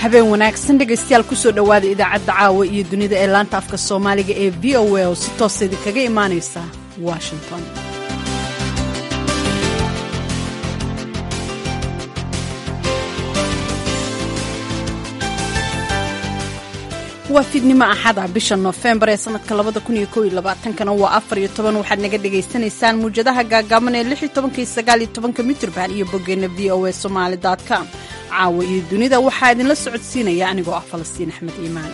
habeen wanaagsan dhegaystayaal kusoo dhowaada idaacadda caawa iyo dunida ee laanta afka soomaaliga ee v o a oo si toosa idinkaga imaanaysa washington waa fiidnimo axada bisha noofembar ee sanadka labada kun iyo kow iyo labaatankana waa afar iyo toban waxaad naga dhagaysanaysaan muwjadaha gaagaaban ee lix iyo tobanka iyo sagaal iyo tobanka mitrban iyo boggeenna v o a somaali dot com caawa iyo dunida waxaa idinla socodsiinaya anigoo ah falastiin axmed iimaan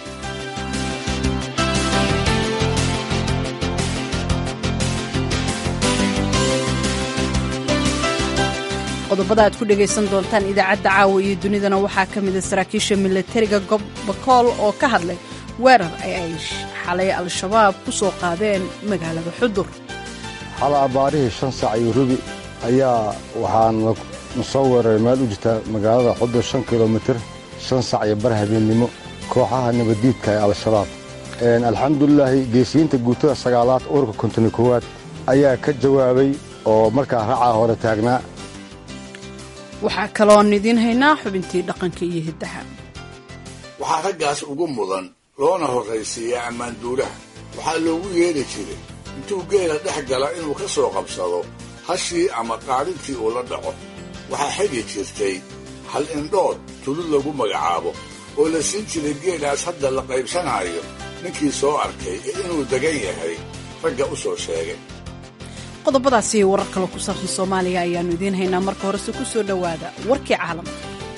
qodobada aad ku dhegaysan doontaan idaacadda caawa iyo dunidana waxaa ka mida saraakiisha milatariga gobakool oo ka hadlay weerar ay ay xalay al-shabaab ku soo qaadeen magaalada xudur xala abbaarihii shan saac iyo rubi ayaa waxaan na soo weeraray meel u jirta magaalada xudur shan kilomitir shan sac iyo bar habeennimo kooxaha nabaddiidka ee al-shabaab alxamdulilaahi geesiyiinta guutada sagaalaad ururka kontoni koowaad ayaa ka jawaabay oo markaa racaa hore taagnaa waxaa kaloon idiin haynaa xubintii dhaqanka iyo hiddaha waxaa raggaas ugu mudan loona horraysiiyaa ammaanduulaha waxaa loogu yeedhi jiray intuu geela dhex gala inuu ka soo qabsado hashii ama qaadhintii uu la dhaco waxaa xidhi jirtay hal indhood tulud lagu magacaabo oo la siin jiray geelaas hadda la qaybsanaayo ninkii soo arkay ee inuu degan yahay ragga u soo sheegay qodobadaasi iyo warar kale ku saabsan soomaaliya ayaannu idiin haynaa marka horese ku soo dhowaada warkii caalamka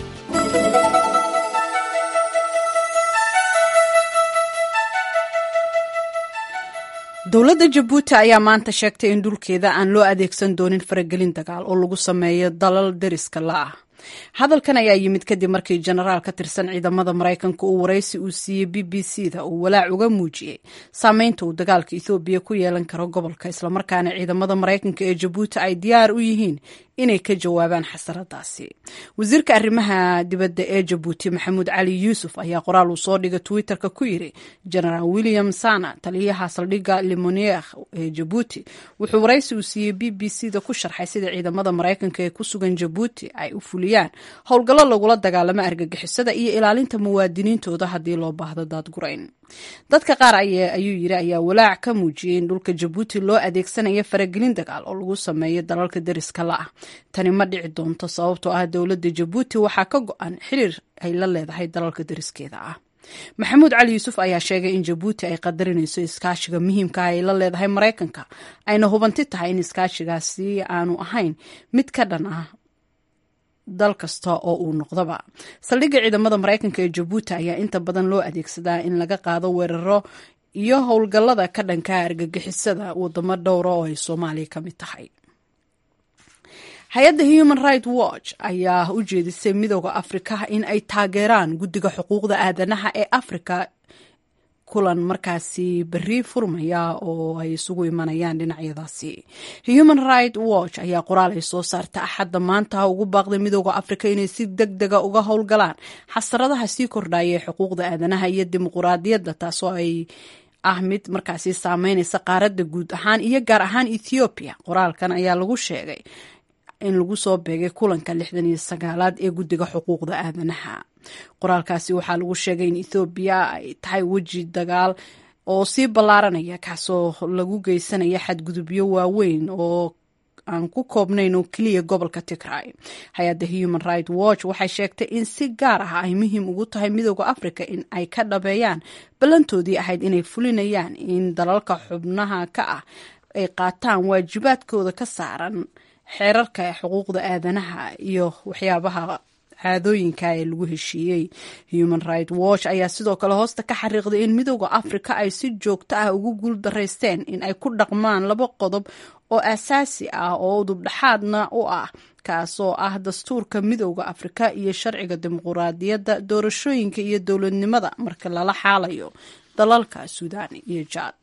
dowladda jabuuti ayaa maanta sheegtay in dhulkeeda aan loo adeegsan doonin faragelin dagaal oo lagu sameeyo dalal deriska la ah hadalkan ayaa yimid kadib markii jenaraal ka tirsan ciidamada maraykanka uu waraysi uu siiyey b b c da uu walaac uga muujiyey saameynta uu dagaalka ethoobiya ku yeelan karo gobolka islamarkaana ciidamada maraykanka ee jabuuti ay diyaar u yihiin inay ka jawaabaan xasaradaasi wasiirka arrimaha dibadda ee jabuuti maxamuud cali yuusuf ayaa qoraal uu soo dhigay twitterka ku yidhi jenaraal william sana taliyaha saldhigga limonier ee jabuuti wuxuu waraysi uu siiyey b b c da ku sharxay sida ciidamada maraykanka ee ku sugan jabuuti ay u fuliyaan howlgallo lagula dagaalamo argagixisada iyo ilaalinta muwaadiniintooda haddii loo baahdo daadgurayn dadka qaar ayuu yidhi ayaa walaac ka muujiyey in dhulka jabuuti loo adeegsanayo faragelin dagaal oo lagu sameeyo dalalka deriska la ah tani ma dhici doonto sababtoo ah dowladda jabuuti waxaa ka go-an xiriir ay la leedahay dalalka deriskeeda ah maxamuud cali yuusuf ayaa sheegay in jabuuti ay qadarinayso iskaashiga muhiimka ah ay la leedahay maraykanka ayna hubanti tahay in iskaashigaasi aanu ahayn mid ka dhan ah dal kasta oo uu noqdaba saldhigga ciidamada maraykanka ee jabuuti ayaa inta badan loo adeegsadaa in laga qaado weeraro iyo howlgallada ka dhanka argagixisada wadamo dhowra oo ay soomaaliya ka mid tahay hay-adda human right watch ayaa u jeedisay midooda afrika in ay taageeraan guddiga xuquuqda aadanaha ee afrika kulan markaasi berri furmaya oo ay isugu imanayaan dhinacyadaasi human right watch ayaa qoraal ay soo saarta axadda maanta ugu baaqday midooda afrika inay si deg dega uga howlgalaan xasaradaha sii kordhaya ee xuquuqda aadanaha iyo dimuquraadiyadda taasoo ay ah mid markaasi saameynaysa qaaradda guud ahaan iyo gaar ahaan ethoobiya qoraalkan ayaa lagu sheegay in lagu soo beegay kulanka lixdan iyo sagaalaad ee guddiga xuquuqda aadanaha qoraalkaasi waxaa lagu sheegay in ethoobiya ay tahay weji dagaal oo sii ballaaranaya kaasoo lagu geysanaya xadgudubyo waaweyn oo aan ku koobnayn oo keliya gobolka tigray hay-adda human right watch waxay sheegtay in si gaar ah ay muhiim ugu tahay midooda africa in ay ka dhabeeyaan ballantoodii ahayd inay fulinayaan in dalalka xubnaha ka ah ay qaataan waajibaadkooda ka saaran xeerarka xuquuqda aadanaha iyo waxyaabaha caadooyinka ee lagu heshiiyey human right watch ayaa sidoo kale hoosta ka xariiqday in midooda afrika ay si joogto ah ugu guul daraysteen in ay ku dhaqmaan laba qodob oo asaasi ah oo udubdhaxaadna u ah kaasoo ah dastuurka midooda afrika iyo sharciga dimuquraadiyadda doorashooyinka iyo dowladnimada marka lala xaalayo dalalka suudaan iyo jaad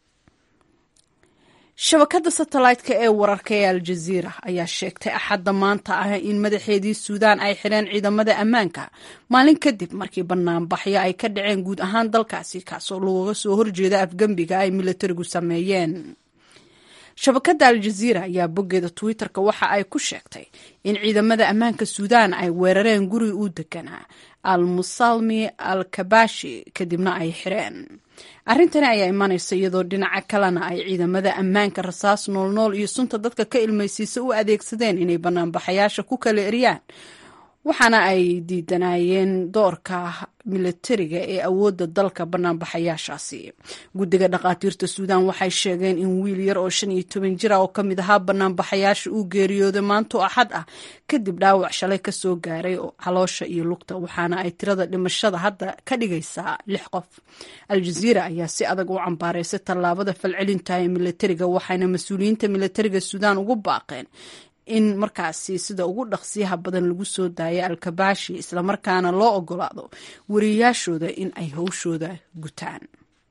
shabakadda satellite-ka ee wararka ee aljaziira ayaa sheegtay axadda maanta ah in madaxeedii suudaan ay xidheen ciidamada ammaanka maalin kadib markii banaanbaxyo ay ka dhaceen guud ahaan dalkaasi kaasoo looga soo horjeeda afgembiga ay milatarigu sameeyeen shabakadda aljaziira ayaa boggeeda twitter-ka waxa ay ku sheegtay in ciidamada ammaanka suudaan ay weerareen guri uu deganaa al musalmi al kabashi kadibna ay xireen arrintani ayaa imanaysa iyadoo dhinaca kalena ay ciidamada ammaanka rasaas noolnool iyo sunta dadka ka ilmaysiisa u adeegsadeen inay banaanbaxayaasha ku kala eryaan waxaana ay diidanayeen doorka milatariga ee awoodda dalka banaanbaxayaashaasi guddiga dhakhaatiirta suudaan waxay sheegeen in wiil yar oo shan iyo toban jir ah oo ka mid ahaa banaanbaxayaasha uu geeriyooday maanto axad ah kadib dhaawac shalay kasoo gaaray caloosha iyo lugta waxaana ay tirada dhimashada hadda ka dhigaysaa lix qof al-jaziira ayaa si adag u cambaaraysay tallaabada falcelinta ee milatariga waxayna mas-uuliyiinta milatariga suudaan ugu baaqeen in markaasi sida ugu dhaqsiyaha badan lagu soo daaya al-kabaashi islamarkaana loo ogolaado wariyayaashooda in ay howshooda gutaan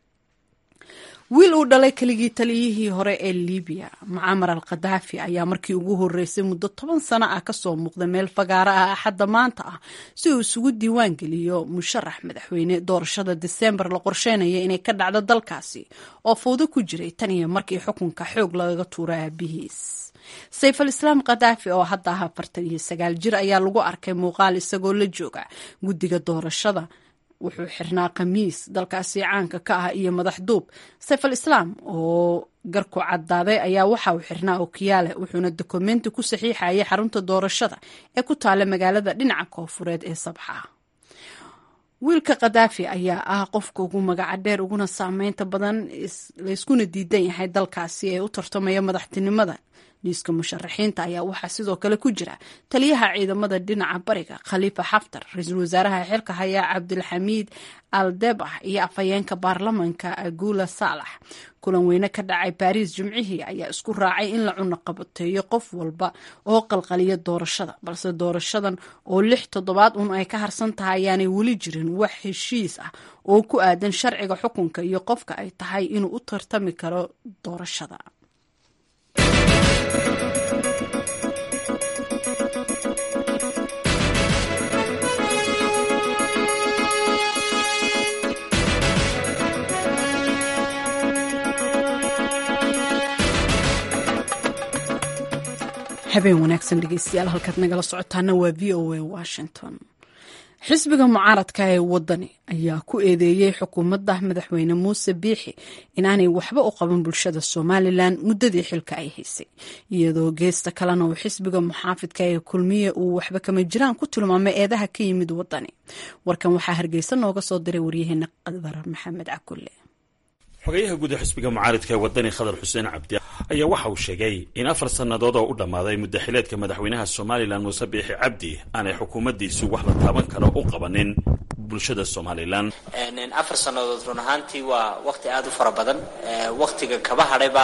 wiil uu dhalay keligii taliyihii hore ee libiya mucamar al khadaafi ayaa markii ugu horeysay muddo toban sano ah kasoo muuqda meel fagaaro ah axadda maanta ah si uu isugu diiwaan geliyo musharax madaxweyne doorashada diseembar la qorsheynaya inay ka dhacdo dalkaasi oo fowdo ku jiray tan iyo markii xukunka xoog lagaga tuura aabihiis sayf al islaam khadaafi oo hadda ah afartan iyo sagaal jir ayaa lagu arkay muuqaal isagoo la jooga guddiga doorashada wuxuu xirnaa khamiis dalkaasi caanka ka ah iyo madax duub sayf al islaam oo garku caddaaday ayaa waxa uu xirnaa okiyaale wuxuuna dokumenti ku saxiixayay xarunta doorashada ee ku taala magaalada dhinaca koofureed ee sabxa wiilka khadaafi ayaa ah qofka ugu magaca dheer uguna saameynta badan layskuna diidan yahay dalkaasi ee u tartamaya madaxtinimada liiska musharaxiinta ayaa waxaa sidoo kale ku jira taliyaha ciidamada dhinaca bariga khaliifa xaftar ra-iisul wasaaraha xilka haya cabdulxamiid al debax iyo afhayeenka baarlamanka agula saalax kulan weyne ka dhacay baariis jimcihii ayaa isku raacay in la cuno qabateeyo qof walba oo qalqaliya doorashada balse doorashadan oo lix toddobaad un ay ka harsan tahay ayaanay weli jirin wax heshiis ah oo ku aadan sharciga xukunka iyo qofka ay tahay inuu u tartami karo doorashada habeen wanaagsan dhegeystayaal halkaad nagala socotaana waa v o a washington xisbiga mucaaradka ee wadani ayaa ku eedeeyey xukuumadda madaxweyne muuse biixi inaanay waxba u qaban bulshada somalilan muddadii xilka ay haysay iyadoo geesta kalena uu xisbiga muxaafidka ee kulmiye uu waxba kama jiraan ku tilmaamay eedaha ka yimid wadani warkan waxaa hargeysa nooga soo diray waryaheena qadar maxamed cakulle xogayaha guud ee xisbiga mucaaridka ee wadani khadar xuseen cabdi ayaa waxa uu sheegay in afar sannadood oo u dhammaaday muddaxileedka madaxweynaha somalilan muuse biixi cabdi aanay xukuumaddiisu wax la taaban karo u qabanin bulshada somalilan afar sannadood run ahaantii waa wakti aada u fara badan waktiga kaba hadhayba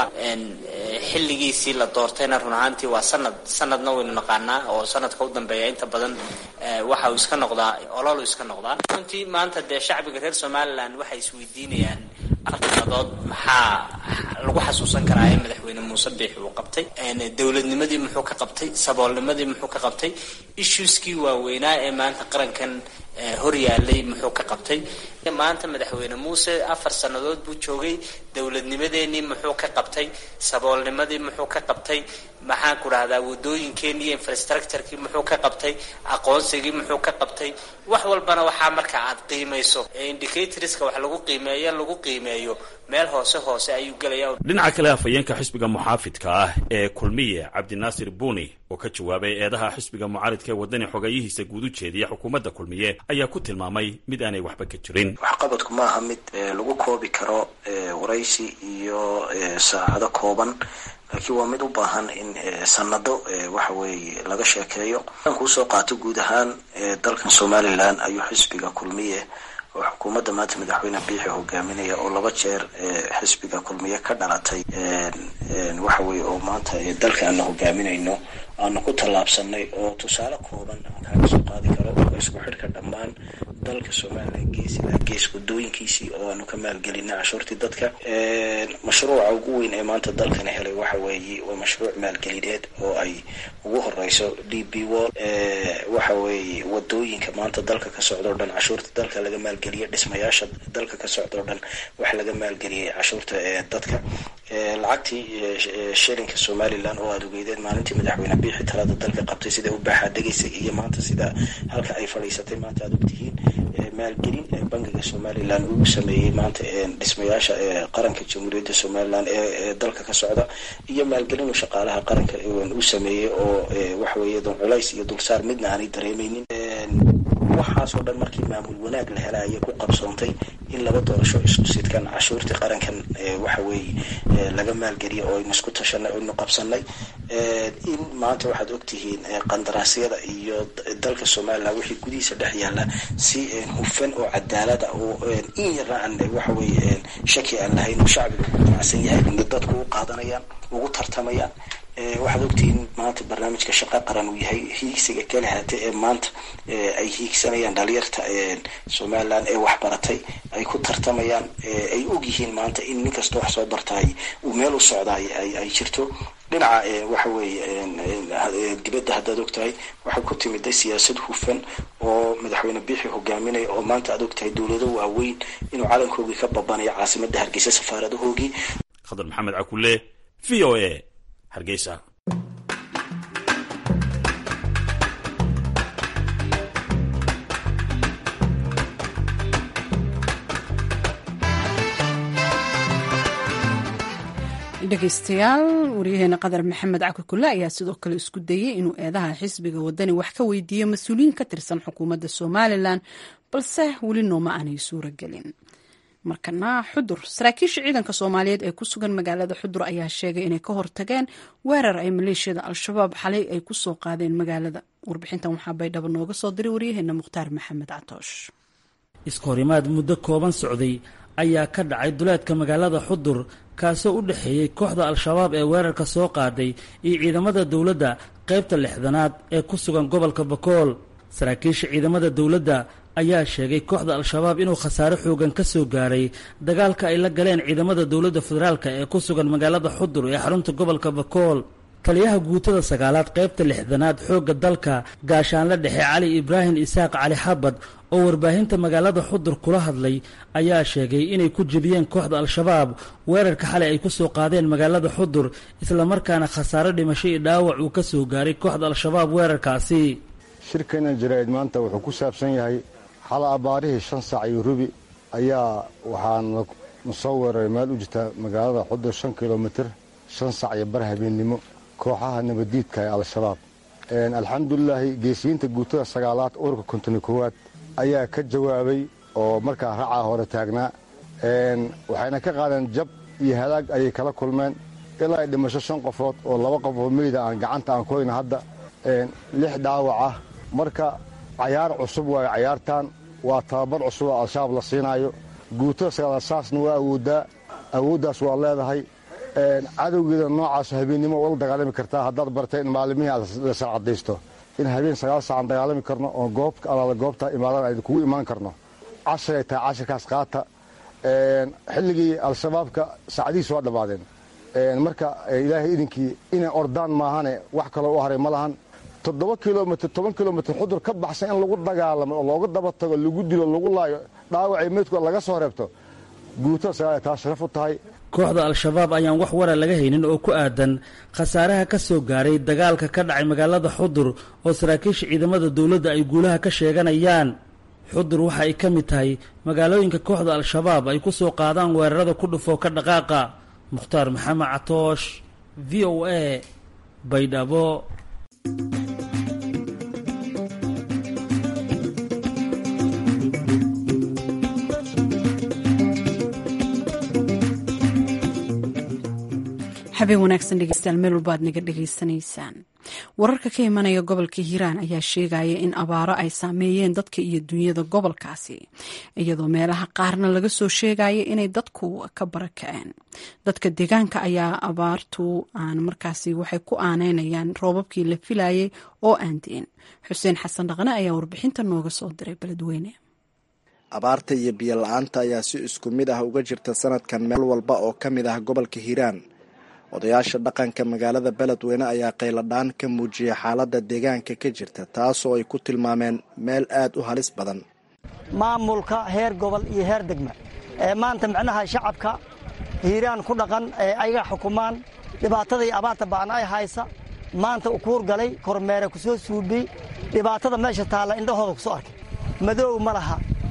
xilligiisii la doortayna run ahaantii waa sanad sanadna waynu naqaanaa oo sanadka u dambeeya inta badan waxa uu iska noqdaa ololu iska noqdaa runtii maanta dee shacbiga reer somalilan waxay isweydiinayaan afar sannadood maxaa lagu xasuusan karaa ee madaxweyne muuse biixi uu qabtay dowladnimadii muxuu ka qabtay saboolnimadii muxuu ka qabtay issueskii waaweynaa ee maanta qarankan hor yaalay muxuu ka qabtay maanta madaxweyne muuse afar sannadood buu joogay dowladnimadeenii muxuu ka qabtay saboolnimadii muxuu ka qabtay maxaan ku dhahdaa wadooyinkeenii iyo infrastructurekii muxuu ka qabtay aqoonsigii muxuu ka qabtay wax walbana waxaa marka aad qiimayso indicatorska wax lagu qiimeeyo lagu qiimeeyo meel hoose hoose ayuu gelaya dhinaca kale afhayeenka xisbiga muxaafidka ah ee kulmiye cabdinaasir buuni oo ka jawaabay eedaha xisbiga mucaaridka ee wadani xogayihiisa guud u jeediya xukuumadda kulmiye ayaa ku tilmaamay mid aanay waxba ka jirin waxqabadku maaha mid lagu koobi karo waraysi iyo saacado kooban laakiin waa mid u baahan in sanado waxa weeye laga sheekeeyo kuusoo qaato guud ahaan dalkan somalilan ayuu xisbiga kulmiye oo xukuumadda maanta madaxweyne biixi hogaaminaya oo laba jeer xisbiga kulmiye ka dhalatay waxa weye oo maanta dalka aana hogaaminayno aanu ku tallaabsanay oo tusaale kooban aan kaaga soo qaadi karo oo isku xidhka dhammaan dalka somalilan gees ilaa gees wadooyinkiisii oo aanu ka maalgelinay cashuurtii dadka mashruuca ugu weyn ee maanta dalkana helay waxa weeye waa mashruuc maalgelineed oo ay ugu horeyso d b wall waxa weeye wadooyinka maanta dalka ka socda o dhan cashuurta dalka laga maalgeliyay dhismayaasha dalka ka socda o dhan waxa laga maalgeliyay cashuurta dadka lacagtii shilinka somalilan oo aada ogeydeen maalintii madaxweyne biixi talada dalka qabtay siday u baaxaa degaysay iyo maanta sida halka ay fadhiisatay maanta aada ogtihiin maalgelin ee bangiga somalilan uu sameeyey maanta dhismayaasha qaranka jamhuuriyadda somalilan ee dalka ka socda iyo maalgelinu shaqaalaha qaranka uu sameeyey oo waxaweye culays iyo dulsaar midna aanay dareemeynin waxaasoo dhan markii maamul wanaag la hela ayay ku qabsoontay in laba doorasho isku sidkan cashuurtii qarankan waxa weeye laga maalgeliya oo aynu isku tashanay aynu qabsanay in maanta waxaad ogtihiin qandaraasyada iyo dalka somalilan wixii gudihiisa dhex yaala si hufan oo cadaalada oo in yarna aan waxa weeye shaki aan lahayn oo shacbiga ugu qanacsan yahay dadku u qaadanayaan ugu tartamayaan waxaad ogtihiin maanta barnaamijka shaqa qaran uu yahay hiigsiga kala haate ee maanta ay hiigsanayaan dhalinyarta somalilan ee waxbaratay ay ku tartamayaan ay ogyihiin maanta in nin kasta wax soo bartaay uu meel u socdaay ay jirto dhinaca waxa weeye dibadda haddaad ogtahay waxay ku timiday siyaasad hufan oo madaxweyne biixi hogaaminaya oo maanta aad ogtahay dowlado waaweyn inuu calankoogii ka babanayo caasimada hargeysa safaaradahoogii khadar maxamed cakule v o a hargeysa dhegeystayaal waryaheena qadar maxamed caki kule ayaa sidoo kale isku dayey inuu eedaha xisbiga wadani wax ka weydiiyo mas-uuliyiin ka tirsan xukuumadda somalilan balse weli nooma aanay suura gelin markana xudur saraakiisha ciidanka soomaaliyeed ee ku sugan magaalada xudur ayaa sheegay inay ka hortageen weerar ay maleeshiyada al-shabaab xalay ay kusoo qaadeen magaalada warbixintan waxaa baydhabo nooga soo diray waryaheena mukhtaar maxamed catoosh iskahorimaad muddo kooban socday ayaa ka dhacay duleedka magaalada xudur kaasoo u dhexeeyey kooxda al-shabaab ee weerarka soo qaaday iyo ciidamada dowladda qaybta lixdanaad ee ku sugan gobolka bakool saraakiisha ciidamada dowladda ayaa sheegay kooxda al-shabaab inuu khasaare xoogan ka soo gaaray dagaalka ay la galeen ciidamada dowladda federaalka ee ku sugan magaalada xudur ee xarunta gobolka bakool taliyaha guutada sagaalaad qaybta lixdanaad xoogga dalka gaashaanle dhexe cali ibraahim isaaq cali xabad oo warbaahinta magaalada xudur kula hadlay ayaa sheegay inay ku jebiyeen kooxda al-shabaab weerarka xalay ay ku soo qaadeen magaalada xudur islamarkaana khasaare dhimasho iyo dhaawac uu ka soo gaaray kooxda al-shabaab weerarkaasi shirkeenna jaraa'id maanta wuxuu ku saabsan yahay xala abaarihii shan saac iyo rubi ayaa waxaan na soo weeraray meel u jirta magaalada xudur shan kilomitir shan sac iyo bar habeennimo kooxaha nabaddiidka ee al-shabaab alxamdulilaahi geesiyiinta guutada sagaalaad ururka kontoni koowaad ayaa ka jawaabay oo markaa racaa hore taagnaa waxayna ka qaadeen jab iyo halaag ayay kala kulmeen ilaa ay dhimasho shan qofood oo laba qofood meyda aan gacanta aan koyna hadda lix dhaawac ah marka cayaar cusub waayo cayaartan waa tababar cusub oo al-shabaab la siinaayo guutada sagaalaad saasna waa awooddaa awooddaas waa leedahay cadowgeeda noocaas habeennimo ula dagaalami kartaa haddaad bartay in maalimihii aad la sarcadaysto in habeen sagaal saacaan dagaalami karno oo goob alaala goobta imaadan aynu kugu imaan karno cashiray tahay cashirkaas qaata xilligii al-shabaabka saacadihiis waa dhammaadeen marka ilaahay idinkii inay ordaan maahane wax kaloo u haray ma lahan toddoba kilomitr toban kilomitr xudur ka baxsan in lagu dagaalamo oo looga daba tago lagu dilo lagu laayo dhaawacii meydkooda laga soo reebto guutada sagaal taa sharaf u tahay kooxda al-shabaab ayaan wax wara laga haynin oo ku aadan khasaaraha ka soo gaaray dagaalka ka dhacay magaalada xudur oo saraakiisha ciidamada dowladda ay guulaha ka sheeganayaan xudur waxa ay ka mid tahay magaalooyinka kooxda al-shabaab ay ku soo qaadaan weerarada ku dhufoo ka dhaqaaqa mukhtaar maxamed catoosh v o a baydhabo habeen wanaagsan dhegeystayaal meel walba aad naga dhegaysanaysaan wararka ka imanaya gobolka hiiraan ayaa sheegaya in abaaro ay saameeyeen dadka iyo dunyada gobolkaasi iyadoo meelaha qaarna laga soo sheegaya inay dadku ka barakaceen dadka deegaanka ayaa abaartu aan markaasi waxay ku aaneynayaan roobabkii la filayay oo aan diin xuseen xasan dhaqne ayaa warbixinta nooga soo diray beledweyne abaarta iyo biyo la-aanta ayaa si isku mid ah uga jirta sanadkan meel walba oo ka mid ah gobolka hiiraan odayaasha dhaqanka magaalada beledweyne ayaa qayladhaan ka muujiyay xaaladda deegaanka ka jirta taasoo ay ku tilmaameen meel aad u halis badan maamulka heer gobol iyo heer degma ee maanta micnaha shacabka hiiraan ku dhaqan ee ayaga xukumaan dhibaatadii abaarta ba'an ay haysa maanta u kuur galay kormeere ku soo suubiyey dhibaatada meesha taalla indhahooda ku soo arkay madow ma laha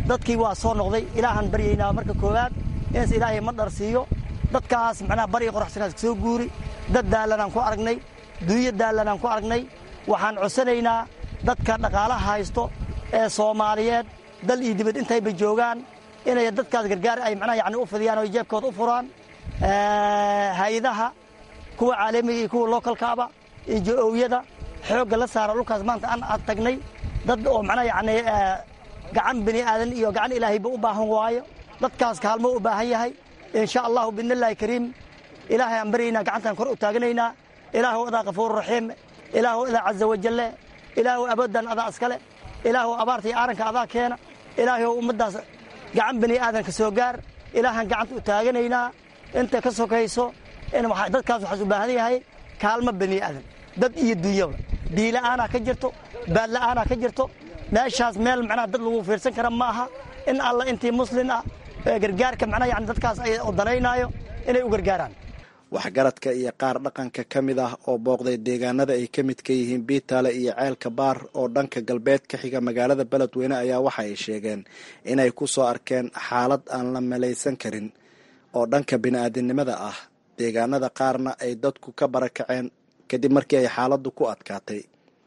dadkii waa soo noqday ilaahaan baryaynaa marka koowaad inaas ilaahay ma dharsiiyo dadkaas macnaha bariga qoraxsanaas soo guuri dad daallanaan ku aragnay duuyo daallanaan ku aragnay waxaan codsanaynaa dadka dhaqaalaha haysto ee soomaaliyeed dal iyo dibad intayba joogaan inay dadkaas gargaar ay macnaha yani u fidiyaan oo jeebkooda u furaan hay-adaha kuwa caalamiga iyo kuwa lookalkaaba iyo jo-owyada xoogga la saara dhulkaas maanta aan ad tagnay dad oo macnaha yani gacan bini aadan iyo gacan ilaahayba u baahan waayo dadkaas kaalmo u baahan yahay insha allahu biidnillaahi kariim ilaahay aan baryaynaa gacantaan kor u taaganaynaa ilaahu adaa kafuuru raxiim ilaahu adaa caza wajalle ilaahu aboodan adaa iskale ilaahu abaarta iyo aaranka adaa keena ilaahu ummaddaas gacan bini aadanka soo gaar ilaahaan gacanta u taaganaynaa inta ka sokayso dadkaas waxaas u baahan yahay kaalmo bini aadan dad iyo dunyaba biila'aanaa ka jirto baadla'aanaa ka jirto meeshaas meel macnaha dad lagu fiirsan kara ma aha in alla intii muslin ah gargaarka macnaha yani dadkaas ay danaynaayo inay u gargaaraan waxgaradka iyo qaar dhaqanka ka mid ah oo booqday deegaanada ay ka mid ka yihiin biitaale iyo ceelka baar oo dhanka galbeed ka xiga magaalada beledweyne ayaa waxa ay sheegeen inay ku soo arkeen xaalad aan la malaysan karin oo dhanka bini'aadinimada ah deegaanada qaarna ay dadku ka barakaceen kadib markii ay xaaladdu ku adkaatay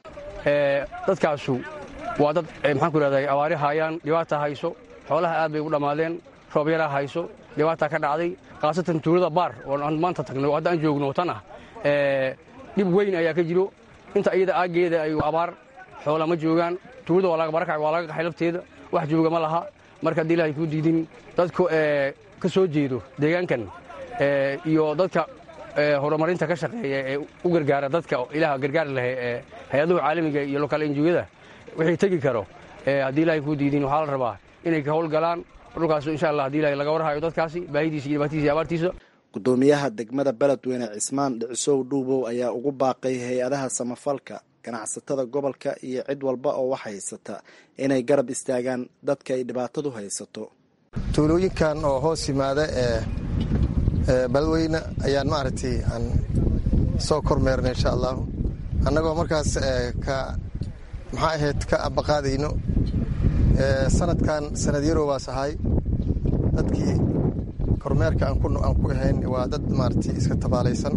dadkaasu waa dad maxaan ku ihahday abaari haayaan dhibaata hayso xoolaha aad bay ugu dhammaadeen roob yaraa hayso dhibaataa ka dhacday khaasatan tuulada baar oo aan maanta tagno hadda aan joogno tan ah dhib weyn ayaa ka jiro inta iyada aaggeeda ay abaar xoola ma joogaan tuulada waa laga barakacay waa laga qaxay lafteeda wax jooga ma laha marka haddii ilahay kuu diidin dadku ka soo jeedo deegaankan iyo dadka horumarinta ka shaqeeya ee u gargaara dadka ilaah gargaari lahay ee hay-adahu caalamiga iyo lokaal enjiyada wixii tegi karo haddii ilahay kuu diidin waxaa la rabaa inay ka howlgalaan dhulkaas insha allah hadii ilahay laga warhayo dadkaasi baahidiisa iyo dhibaatadiisa iyo abaartiisa gudoomiyaha degmada beledweyne cismaan dhicisow dhuubow ayaa ugu baaqay hay-adaha samafalka ganacsatada gobolka iyo cid walba oo wax haysata inay garab istaagaan dadka ay dhibaatadu haysato tuulooyinkan oo hoos yimaada ee beledweyne ayaan maaragtay aan soo kormeernay insha allahu annagoo markaas ka maxaa ahayd ka abaqaadayno sanadkan sanad yaroobaas ahay dadkii kormeerka aan ku ahayn waa dad maaragtay iska tabaalaysan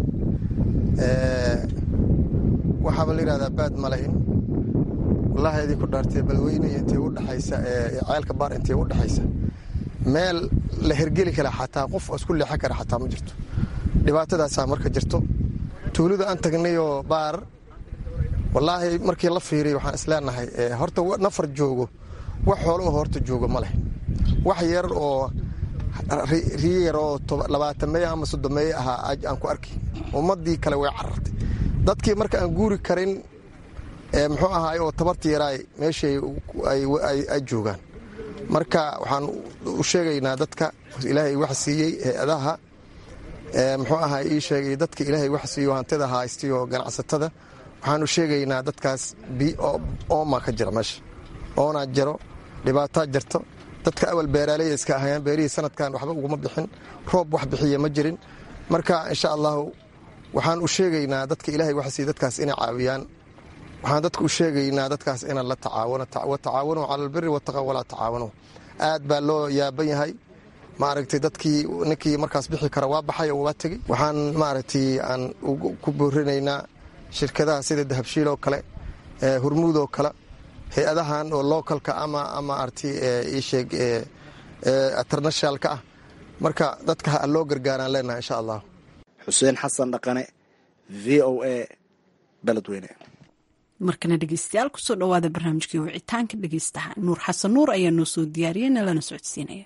waxaaba la yidhahdaa baad ma lahin wallahi idinku dhaartay beledweyne intay u dhexaysa ceelka baar intay u dhexaysa meel la hergeli kara xataa qof isku leexan kara xataa ma jirto dhibaatadaasaa marka jirto tuulada aan tagnayoo baar wallaahi markii la fiiriy waxaan isleenahay horta nafar joogo wax xoolo oo horta joogo ma leh wax yar oo riyo yar oo labaatameeye ama soddomeeye ahaa aan ku arkay ummaddii kale way carartay dadkii marka aan guuri karin muxuu ahaay oo tabarta yaraay meeshay ay joogaan marka waxaan u sheegaynaa dadka ilaahay wax siiyey hay-adaha muxuu ahaa ii sheegay dadka ilaahay wax siiyo hantida haystiyo ganacsatada waxaanu sheegaynaa dadkaas ooma ka jira meesha oonaa jiro dhibaataa jirto dadka awal beeraaleya iska ahayaan beerihii sanadkan waxba uguma bixin roob wax bixiya ma jirin marka insha allahu waxaan u sheegaynaa dadka ilaahay wax siiy dadkaas inay caawiyaan waxaan dadka u sheegaynaa dadkaas inaan la tacaawano watacaawanu cala albiri wataqa walaa tacaawanu aad baa loo yaaban yahay maaragtay dadkii ninkii markaas bixi kara waa baxay oo waa tegey waxaan maaragtay aan ku boorinaynaa shirkadaha sida dahabshiil oo kale hurmuud oo kale hay-adahan oo localka ama maaragtay iisheeg internationalka ah marka dadka ha loo gargaaraan leenahay insha allah xuseen xasan dhaqane v o a beledweyne markana dhegeystayaal kusoo dhawaada barnaamijkii wicitaanka dhegeystaha nuur xasan nuur ayaa noo soo diyaariyey nalana socodsiinaya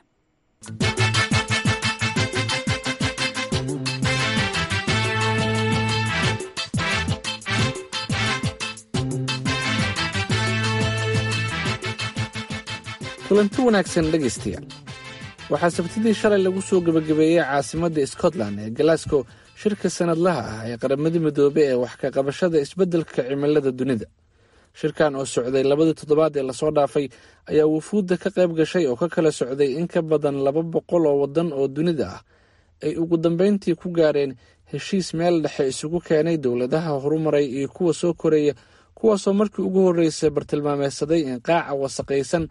kulanti wanaagsan dhegaystayaal waxaa sabtidii shalay lagu soo gebagabeeyey caasimadda scotland ee glasgow shirka sanadlaha ah ee qaramada midoobe ee wax ka qabashada isbeddelka cimilada dunida shirkan oo socday labadii toddobaad ee lasoo dhaafay ayaa wufuudda ka qayb gashay oo ka kala socday in ka badan laba boqol oo waddan oo dunida ah ay ugu dambeyntii ku gaareen heshiis meel dhexe isugu keenay dowladaha horumaray iyo kuwa soo koreeya kuwaasoo markii ugu horreysay bartilmaameedsaday in qaaca wasaqaysan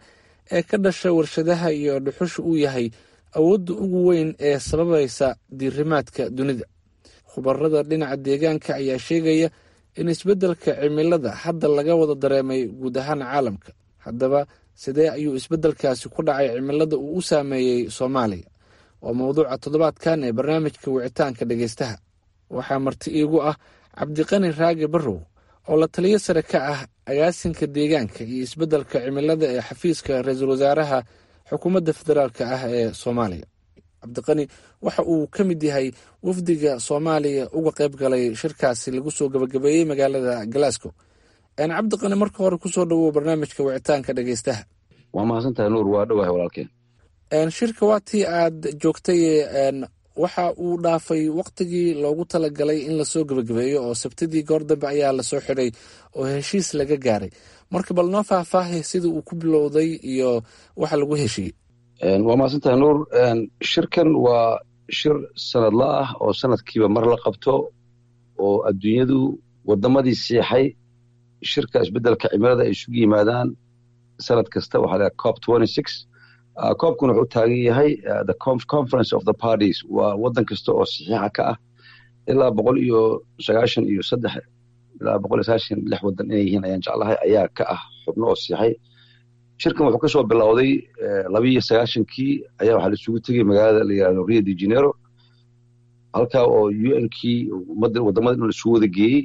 ee ka dhasha warshadaha iyo dhuxusha uu yahay awoodda ugu weyn ee sababaysa diirimaadka dunida khubarada dhinaca deegaanka ayaa sheegaya in isbeddelka cimilada hadda laga wada dareemay guud ahaan caalamka haddaba sidee ayuu isbeddelkaasi ku dhacay cimilada uu u saameeyey soomaaliya waa mowduuca toddobaadkan ee barnaamijka wicitaanka dhegeystaha waxaa marti iigu ah cabdiqani raage barrow oo la taliyo sare ka ah agaasinka deegaanka iyo isbeddelka cimilada ee xafiiska ra-iisul wasaaraha xukuumadda federaalk ah ee soomaaliya cabdiqani waxa uu ka mid yahay wafdiga soomaaliya uga qayb galay shirkaasi lagu soo gabagabeeyey magaalada glasgow cabdiqani marka hore kusoo dhawow barnaamijka wicitaanka dhegeystaha waa mahadsantahay nuur waa dhowahay walaalkeen shirka waa tii aad joogtay waxa uu dhaafay waktigii loogu talagalay in lasoo gebagabeeyo oo sabtidii goor dambe ayaa lasoo xidhay oo heshiis laga gaaray marka bal noo faahfaahay sida uu ku bilowday iyo waxa lagu heshiiyey waa mahadsantahay nuur shirkan waa shir sanadla ah oo sanadkiiba mar la qabto oo adduunyadu wadamadii siixay shirka isbeddelka cimilada ay isugu yimaadaan sanad kasta waxaa la cop coobkuna wuxuu taagan yahay the conference of the parties waa waddan kasta oo saxiixa ka ah ilaa boqol iyo sagaashan iyo saddex ilaa boqol iyo sagaashan lix waddan inay yihiin ayaan jeclahay ayaa ka ah xubno oo saxiixay shirkan wuxuu kasoo bilowday labiiyo sagaashankii ayaa waxaa la isugu tegay magaalada la yihahdo rio de janeiro halkaa oo u n kii wadamada in la isugu wada geeyey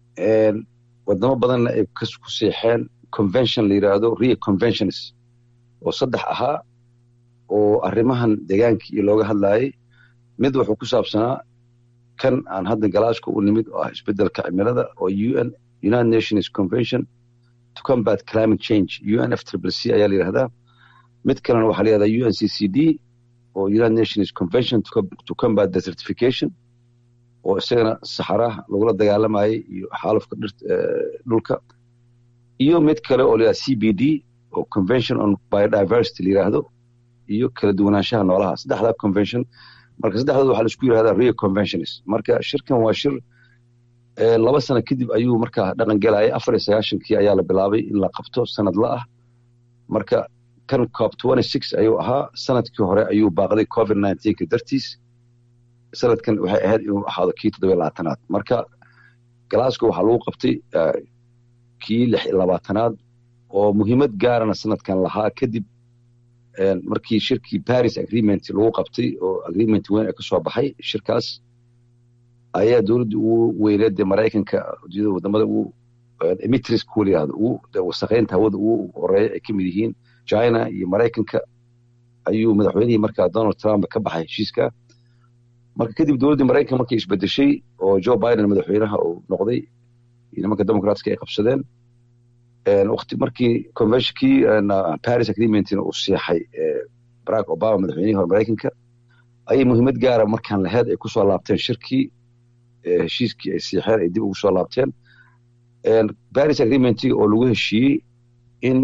wadamo badanna ay ku seexeen convention la yidhaahdo rio conventions oo saddex ahaa oo arrimahan deegaanka iyo looga hadlaayay mid wuxuu ku saabsanaa kan aan hadda galaashka u nimid oo ah isbeddelka cimilada oo un united nations convention to combat climate change unf triple c ayaa la yidhahdaa mid kalena waxaa la yihahdaa un c c d oo united nations convention to combat desertification oo isagana saxaraha lagula dagaalamayay iyo xaalufka dhulka iyo mid kale oo la yihahda c b d oo convention on biodiversity la yidhaahdo iyo kala duwanaanshaha noolaha saddexdaa convention marka saddexdood waxaa la isku yidhahdaa rio conventions marka shirkan waa shir laba sano kadib ayuu markaa dhaqan gelayay afar iyo sagaashankii ayaa la bilaabay in la qabto sanad la ah marka kan cop ayuu ahaa sanadkii hore ayuu baaqday covid ka dartiis sanadkan waxay ahayd inuu ahaado kii toddobiy labaatanaad marka glasgow waxaa lagu qabtay kii lix iyo labaatanaad oo muhiimad gaarana sanadkan lahaa kadib markii shirkii paris agreement lagu qabtay oo agreement weyn ee kasoo baxay shirkaas ayaa dowladda ugu weyneed dee maraykanka ujeedada wadamada ugu emitris kuwa la yihahdo ugu wasaqeynta hawada ugu horeeya ay ka mid yihiin china iyo maraykanka ayuu madaxweynihii markaa donald trump ka baxay heshiiska marka kadib dowladdii maraykanka markay isbedeshay oo joe biden madaxweynaha uu noqday iyo nimanka democratska ay qabsadeen wati markii conventionkii paris agreementina uu siixay barack obama madaxweynihii hore maraykanka ayay muhiimad gaara markaan laheyd ay kusoo laabteen shirkii heshiiskii ay siixeen ay dib ugu soo laabteen paris agreementii oo lagu heshiiyey in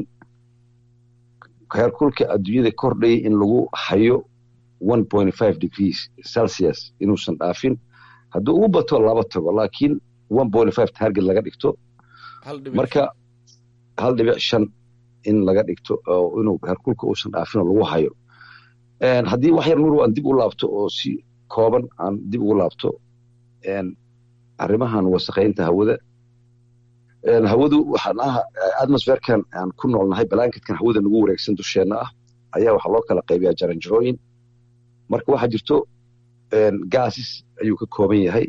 heerkulka adduunyada kordhayay in lagu hayo one point five degrees celsius inuusan dhaafin hadduu ugu bato laba tago laakiin one point five target laga dhigto marka hal dhibic shan in laga dhigto oo inuu heerkulka uusan dhaafin oo lagu hayo haddii wax yar nur aan dib u laabto oo si kooban aan dib ugu laabto arrimahan wasaqaynta hawada hawadu waxaan ah atmosferkan aan ku noolnahay balanketkan hawada nagu wareegsan dusheenna ah ayaa waxaa loo kala qaybiyaa jaranjarooyin marka waxaa jirto gases ayuu ka kooban yahay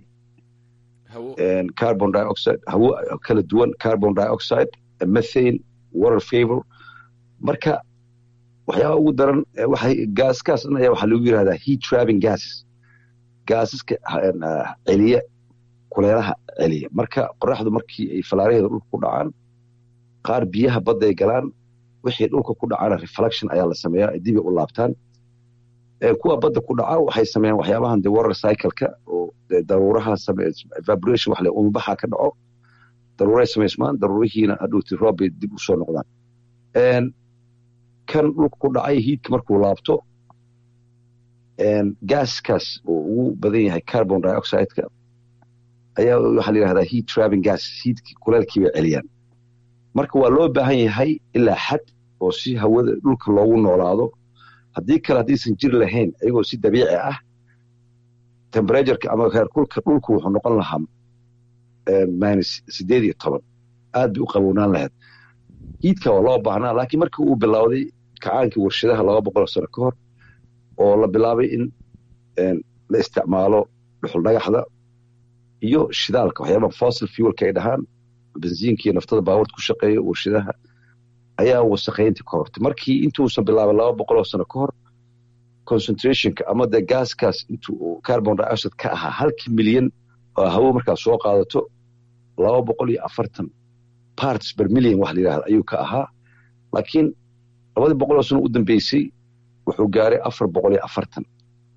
carbon dioxide hawo kala duwan carbon dioxide methane water favor marka waxyaaba ugu daran waxay gaaskaas dhan ayaa waxaa lagu yirahdaa heat trapping gases gaasaska celiya kuleelaha celiya marka qoraxdu markii ay falaaraheeda dhulka ku dhacaan qaar biyaha badda ay galaan wixii dhulka ku dhacana reflection ayaa la sameeyaa ay dibay u laabtaan kuwa badda ku dhaca waxay sameeyaan waxyaabahan de water cycle-ka oo daruuraha evaporation wax le umubaxa ka dhaco daruuray samaysmaan daruurihiina hadhowti roob bay dib usoo noqdaan kan dhulka ku dhacay hiidka markuu laabto gaaskaas oo ugu badan yahay carbon dioxide-ka ayaa waxaa la yihahdaa heat trapping gas hiidkii kuleelkii bay celiyaan marka waa loo baahan yahay ilaa xad oo si hawada dhulka loogu noolaado haddii kale haddaysan jiri lahayn ayagoo si dabiici ah tembratureka ama heerkulka dhulku wuxuu noqon lahaa minus sideed iyo toban aad bay u qabownaan lahayd hiidka waa loo baahnaa laakiin markii uu bilowday kacaankii warshadaha laba boqol sano ka hor oo la bilaabay in la isticmaalo dhuxul dhagaxda iyo shidaalka waxyaabaha fossil fuelka ay dhahaan benziinka iyo naftada baabuurta ku shaqeeya warshadaha ayaa wasaqaynta ka hortay markii intuusan bilaabay laba boqol oo sano ka hor concentrationka ama dee gaaskaas intuu carbon dioxide ka ahaa halkii milyan oo hawo markaa soo qaadato laba boqol iyo afartan parts per million wax la yidhahda ayuu ka ahaa laakiin labadii boqol oo sano u dambeysay wuxuu gaaray afar boqol iyo afartan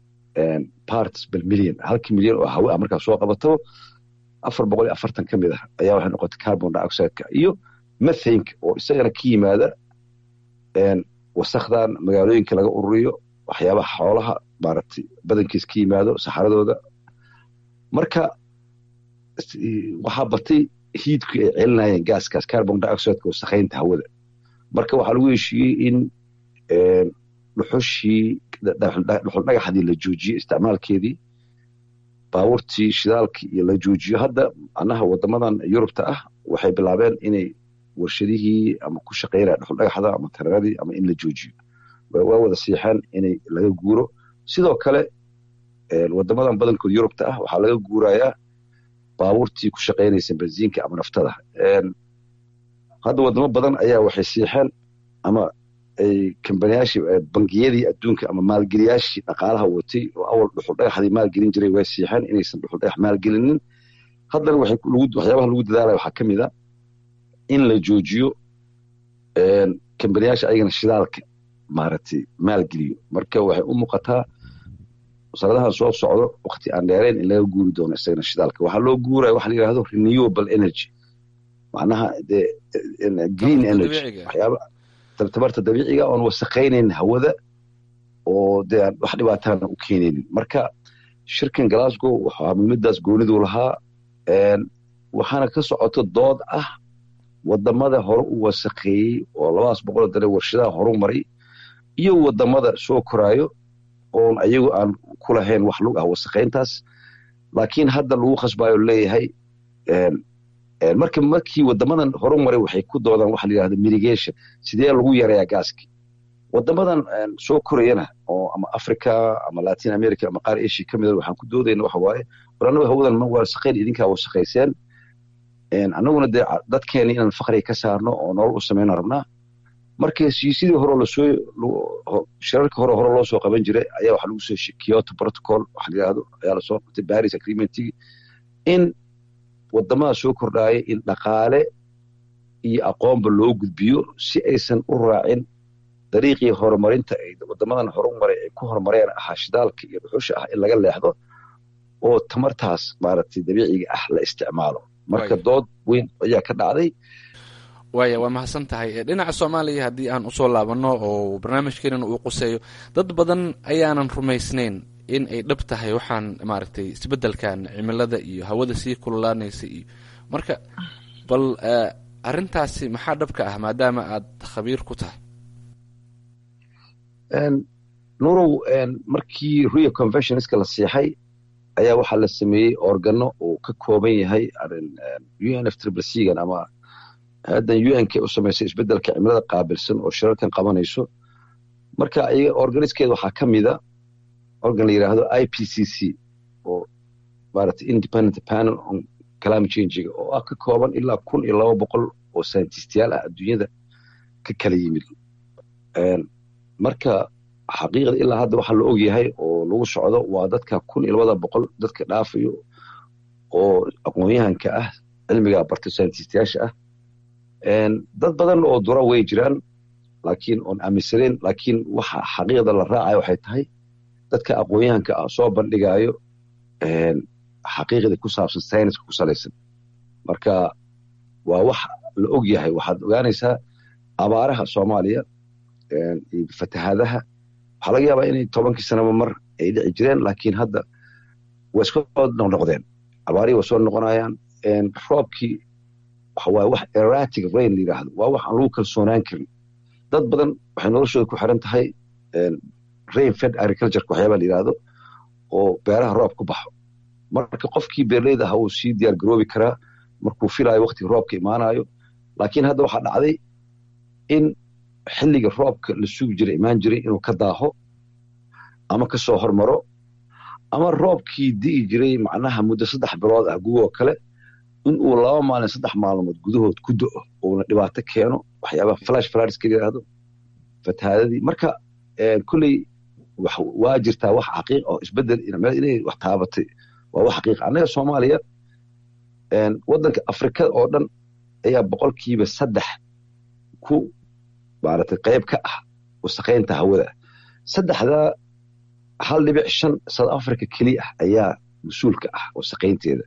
parts per million halkii milyan oo hawo ah markaa soo qabato afar boqol iyo afartan ka mid ah ayaa waxay noqotay carbon dioxideka iyo methanka oo isagana ka yimaada wasakdan magaalooyinka laga ururiyo waxyaabaha xoolaha maaragtay badankiis ka yimaado saxaradooda marka waxaa batay hiidku ay celinayeen gaaskaas carbon dioxideka wasakhaynta hawada marka waxaa lagu heshiiyey in dhuxushii dhuxul dhagaxdii la joojiyo isticmaalkeedii baabuurtii shidaalkii iyo la joojiyo hadda anaha wadamadan yurubta ah waxay bilaabeen inay warshadihii ama ku shaqaynaya dhuxul dhagaxda ama tararadii ama in la joojiyo waa wada siixeen inay laga guuro sidoo kale wadamadan badankood yurubta ah waxaa laga guurayaa baabuurtii ku shaqaynaysa benziinka ama naftada hadda wadamo badan ayaa waxay siixeen ama ay kambaniyaashii bangiyadii adduunka ama maalgeliyaashii dhaqaalaha watay oo awal dhuxul dhagaxdii maalgelin jiray way siixeen inaysan dhuxul dhagax maalgelinin haddana waxyaabaha lagu dadaalaya waxaa ka mid a in la joojiyo kambaniyaasha ayagana shidaalka maaragtay maalgeliyo marka waxay u muuqataa sanadahan soo socdo wakti aan dheerayn in laga guuri doono isagana shidaalka waxaa loo guuraya waxa la yidhahdo renewable energy macnaha dee green energy waxyaaba tabarta dabiiciga oon wasaqaynayn hawada oo dee aan wax dhibaatana u keenaynin marka shirkan glasgow waxaa muhiimadaas gooniduu lahaa waxaana ka socoto dood ah wadamada hore u wasaqeeyey oo labadaas boqol dare warshadaha horu maray iyo wadamada soo koraayo oon ayagu aan ku lahayn wax lug ah wasaqayntaas laakiin hadda lagu khasbaayo leeyahay marka markii wadamadan horu maray waxay ku doodaan waxa la yidhahda mitigation sidee lagu yareeyaa gaaskii wadamadan soo korayana oo ama africa ama latin america ama qaar asia ka mida waxaan ku doodayna waxa waaye war annagu hawadan ma wasaqayn idinkaa wasaqayseen annaguna dee dadkeeni inaan fakriga ka saarno oo nolol u samayna rabnaa marka heshiisyadii hore lasoo shirarka hore hore loo soo qaban jiray ayaa waxa lagu soo kyoto protocol waxa la yidhahdo ayaa lasoo qabtay paris agreementigii in wadamada soo kordhaaya in dhaqaale iyo aqoonba loo gudbiyo si aysan u raacin dariiqii horumarinta ay wadamadan horumaray ay ku horumareen ahaa shidaalka iyo dhuxusha ah in laga leexdo oo tamartaas maaragtay dabiiciga ah la isticmaalo marka dood weyn ayaa ka dhacday waaya waa mahadsan tahay dhinaca soomaaliya haddii aan usoo laabanno oo barnaamijkeenan uu quseeyo dad badan ayaanan rumaysnayn in ay dhab tahay waxaan maaragtay isbeddelkan cimilada iyo hawada sii kululaanaysa iyo marka bal arrintaasi maxaa dhabka ah maadaama aad khabiir ku tahay nurow markii rio conventionska la siixay ayaa waxaa la sameeyey organo uu ka kooban yahay unf triblecan ama haddan unk u samaysay isbeddelka cimilada qaabilsan oo shirarkan qabanayso marka organiskeeda waxaa ka mida organ la yidhaahdo i p c c oo maaragtay independent panel on climate changiga oo ah ka kooban ilaa kun iyo laba boqol oo scientistiyaal ah adduunyada ka kala yimid marka xaqiiqda ilaa hadda waxaa la og yahay oo lagu socdo waa dadka kun iyo labada boqol dadka dhaafayo oo aqoon-yahanka ah cilmiga barta scientistiyaasha ah dad badan oo dura way jiraan laakiin oon aaminsanayn laakiin waxa xaqiiqda la raacayo waxay tahay dadka aqoon-yahanka ah soo bandhigaayo xaqiiqda ku saabsan sayniska ku salaysan marka waa wax la og yahay waxaad ogaanaysaa abaaraha soomaaliya iyo fatahaadaha waxaa laga yaabaa inay tobankii sanaba mar ay dhici jireen laakiin hadda way iska noqnoqdeen abaarihii waa soo noqonayaan roobkii waxa waaye wax erratic rain la yidhaahdo waa wax aan lagu kalsoonaan karin dad badan waxay noloshooda ku xiran tahay rain fed agricultureka waxyaabaa la yidhaahdo oo beeraha roob ku baxo marka qofkii beerleyda aha uu sii diyaar garoobi karaa markuu filaayo waktiga roobka imaanayo laakiin hadda waxaa dhacday in xilliga roobka la sugi jiray imaan jiray inuu ka daaho ama ka soo hormaro ama roobkii di'i jiray macnaha muddo saddex bilood ah gugoo kale in uu laba maalin saddex maalmood gudahood ku do'o uuna dhibaato keeno waxyaabaha flash fladska yidhaahdo fatahaadadii marka kolley waa jirtaa wax xaqiiq oo isbedel inay wax taabatay waa wax xaqiiq annaga soomaaliya waddanka afrikada oo dhan ayaa boqolkiiba saddex ku maaragtay qayb ka ah wasaqaynta hawada saddexdaa hal dhibic shan south africa keliya ah ayaa mas-uulka ah wasaqaynteeda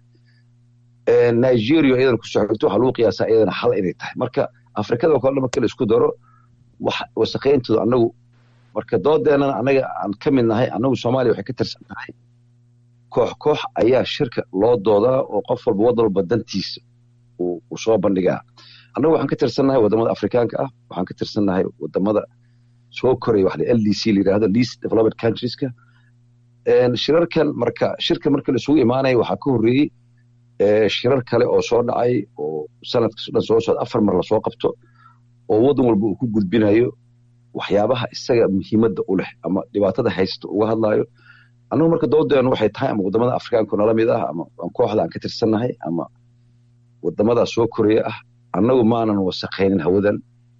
nigeria iyadan ku soxogto waxaa lagu qiyaasaa iyadana hal inay tahay marka afrikada oo kale marka la isku daro wax wasaqayntooda annagu marka doodeenana annaga aan ka mid nahay annagu soomaaliya waxay ka tirsan tahay koox koox ayaa shirka loo doodaa oo qof walba waddan walba dantiisa uu soo bandhigaa annagu waxaan ka tirsannahay waddamada afrikaanka ah waxaan ka tirsannahay waddamada soo koraya wax l d c la yidhaahdo least developed countrieska shirarkan marka shirka marka la isugu imaanaya waxaa ka horreeyey shirar kale oo soo dhacay oo sanadkas dhan soo socda afar mar lasoo qabto oo waddan walba uu ku gudbinayo waxyaabaha isaga muhiimadda u leh ama dhibaatada haysta uga hadlaayo annagu marka doodeenu waxay tahay ama waddamada afrikaanku nala mid ah ama kooxda aan ka tirsannahay ama waddamadaa soo koraya ah annagu maanan wasaqaynin hawadan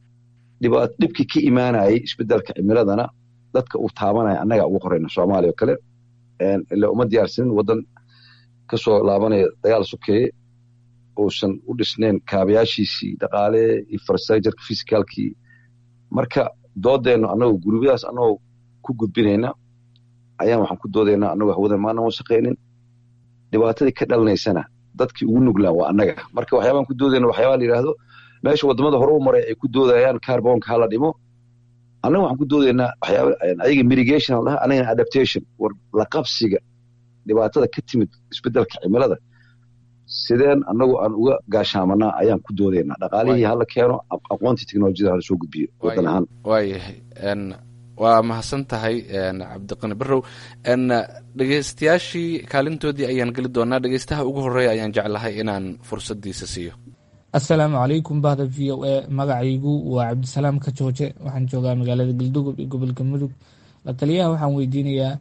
dhibkii ka imaanayay isbedelka cimiladana dadka uu taabanaya annaga ugu horeyna soomaaliya oo kale ila uma diyaarsanin waddan kasoo laabanaya dagaal sokeeye uusan u dhisnayn kaabayaashiisii dhaqaale infrastructureka physicalkii marka doodeennu annagu gurubyadaas annagoo ku gudbinayna ayaan waxaan ku doodaynaa annagoo hawadan maanan wasaqaynin dhibaatadii ka dhalanaysana dadkii ugu nuglaan waa annaga marka waxyaabaan ku doodayna waxyaabaa la yidhaahdo meesha waddamada hore u maray ay ku doodayaan carbonka hala dhimo annaga waxaan ku doodaynaa waxyaaba ayaga mitigation la dhaha anagana adaptation war la qabsiga dhibaatada ka timid isbedelka cimilada sideen annagu aan uga gaashaamanaa ayaan ku doodaynaa dhaqaalihii hala keeno aqoontii teknolojiyada hala soo gudbiyo waddan ahaan waayahay waa mahadsan tahay cabdiqani barow dhegeystayaashii kaalintoodii ayaan geli doonaa dhegeystaha ugu horeeya ayaan jeclahay inaan fursadiisa siiyo assalaamu calaykum bahda v o a magacaygu waa cabdisalaam ka jooje waxaan joogaa magaalada galdugob iyo gobolka mudug la taliyaha waxaan weydiinayaa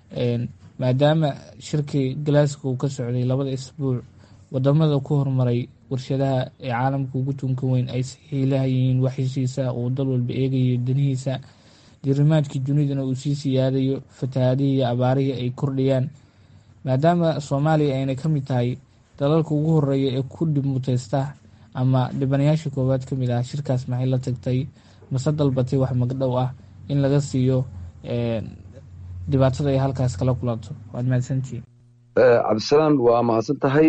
maadaama shirkii glasgow ka socday labada isbuuc wadamada ku horumaray warshadaha ee caalamka ugu tunka weyn ay saxiilahayihiin wax heshiisa uu dal walba eegayo danihiisa diirimaadkii dunidana uu sii siyaadayo fatahaadihii iyo abaarihii ay kordhayaan maadaama soomaaliya ayna ka mid tahay dalalka ugu horeeya ee ku dhib muteysta ama dhibanayaasha koowaad ka mid ah shirkaas maxay la tagtay mase dalbatay wax magdhow ah in laga siiyo dhibaatada ay halkaas kala kulanto waad mahadsantihiin cabdisalaam waa mahadsan tahay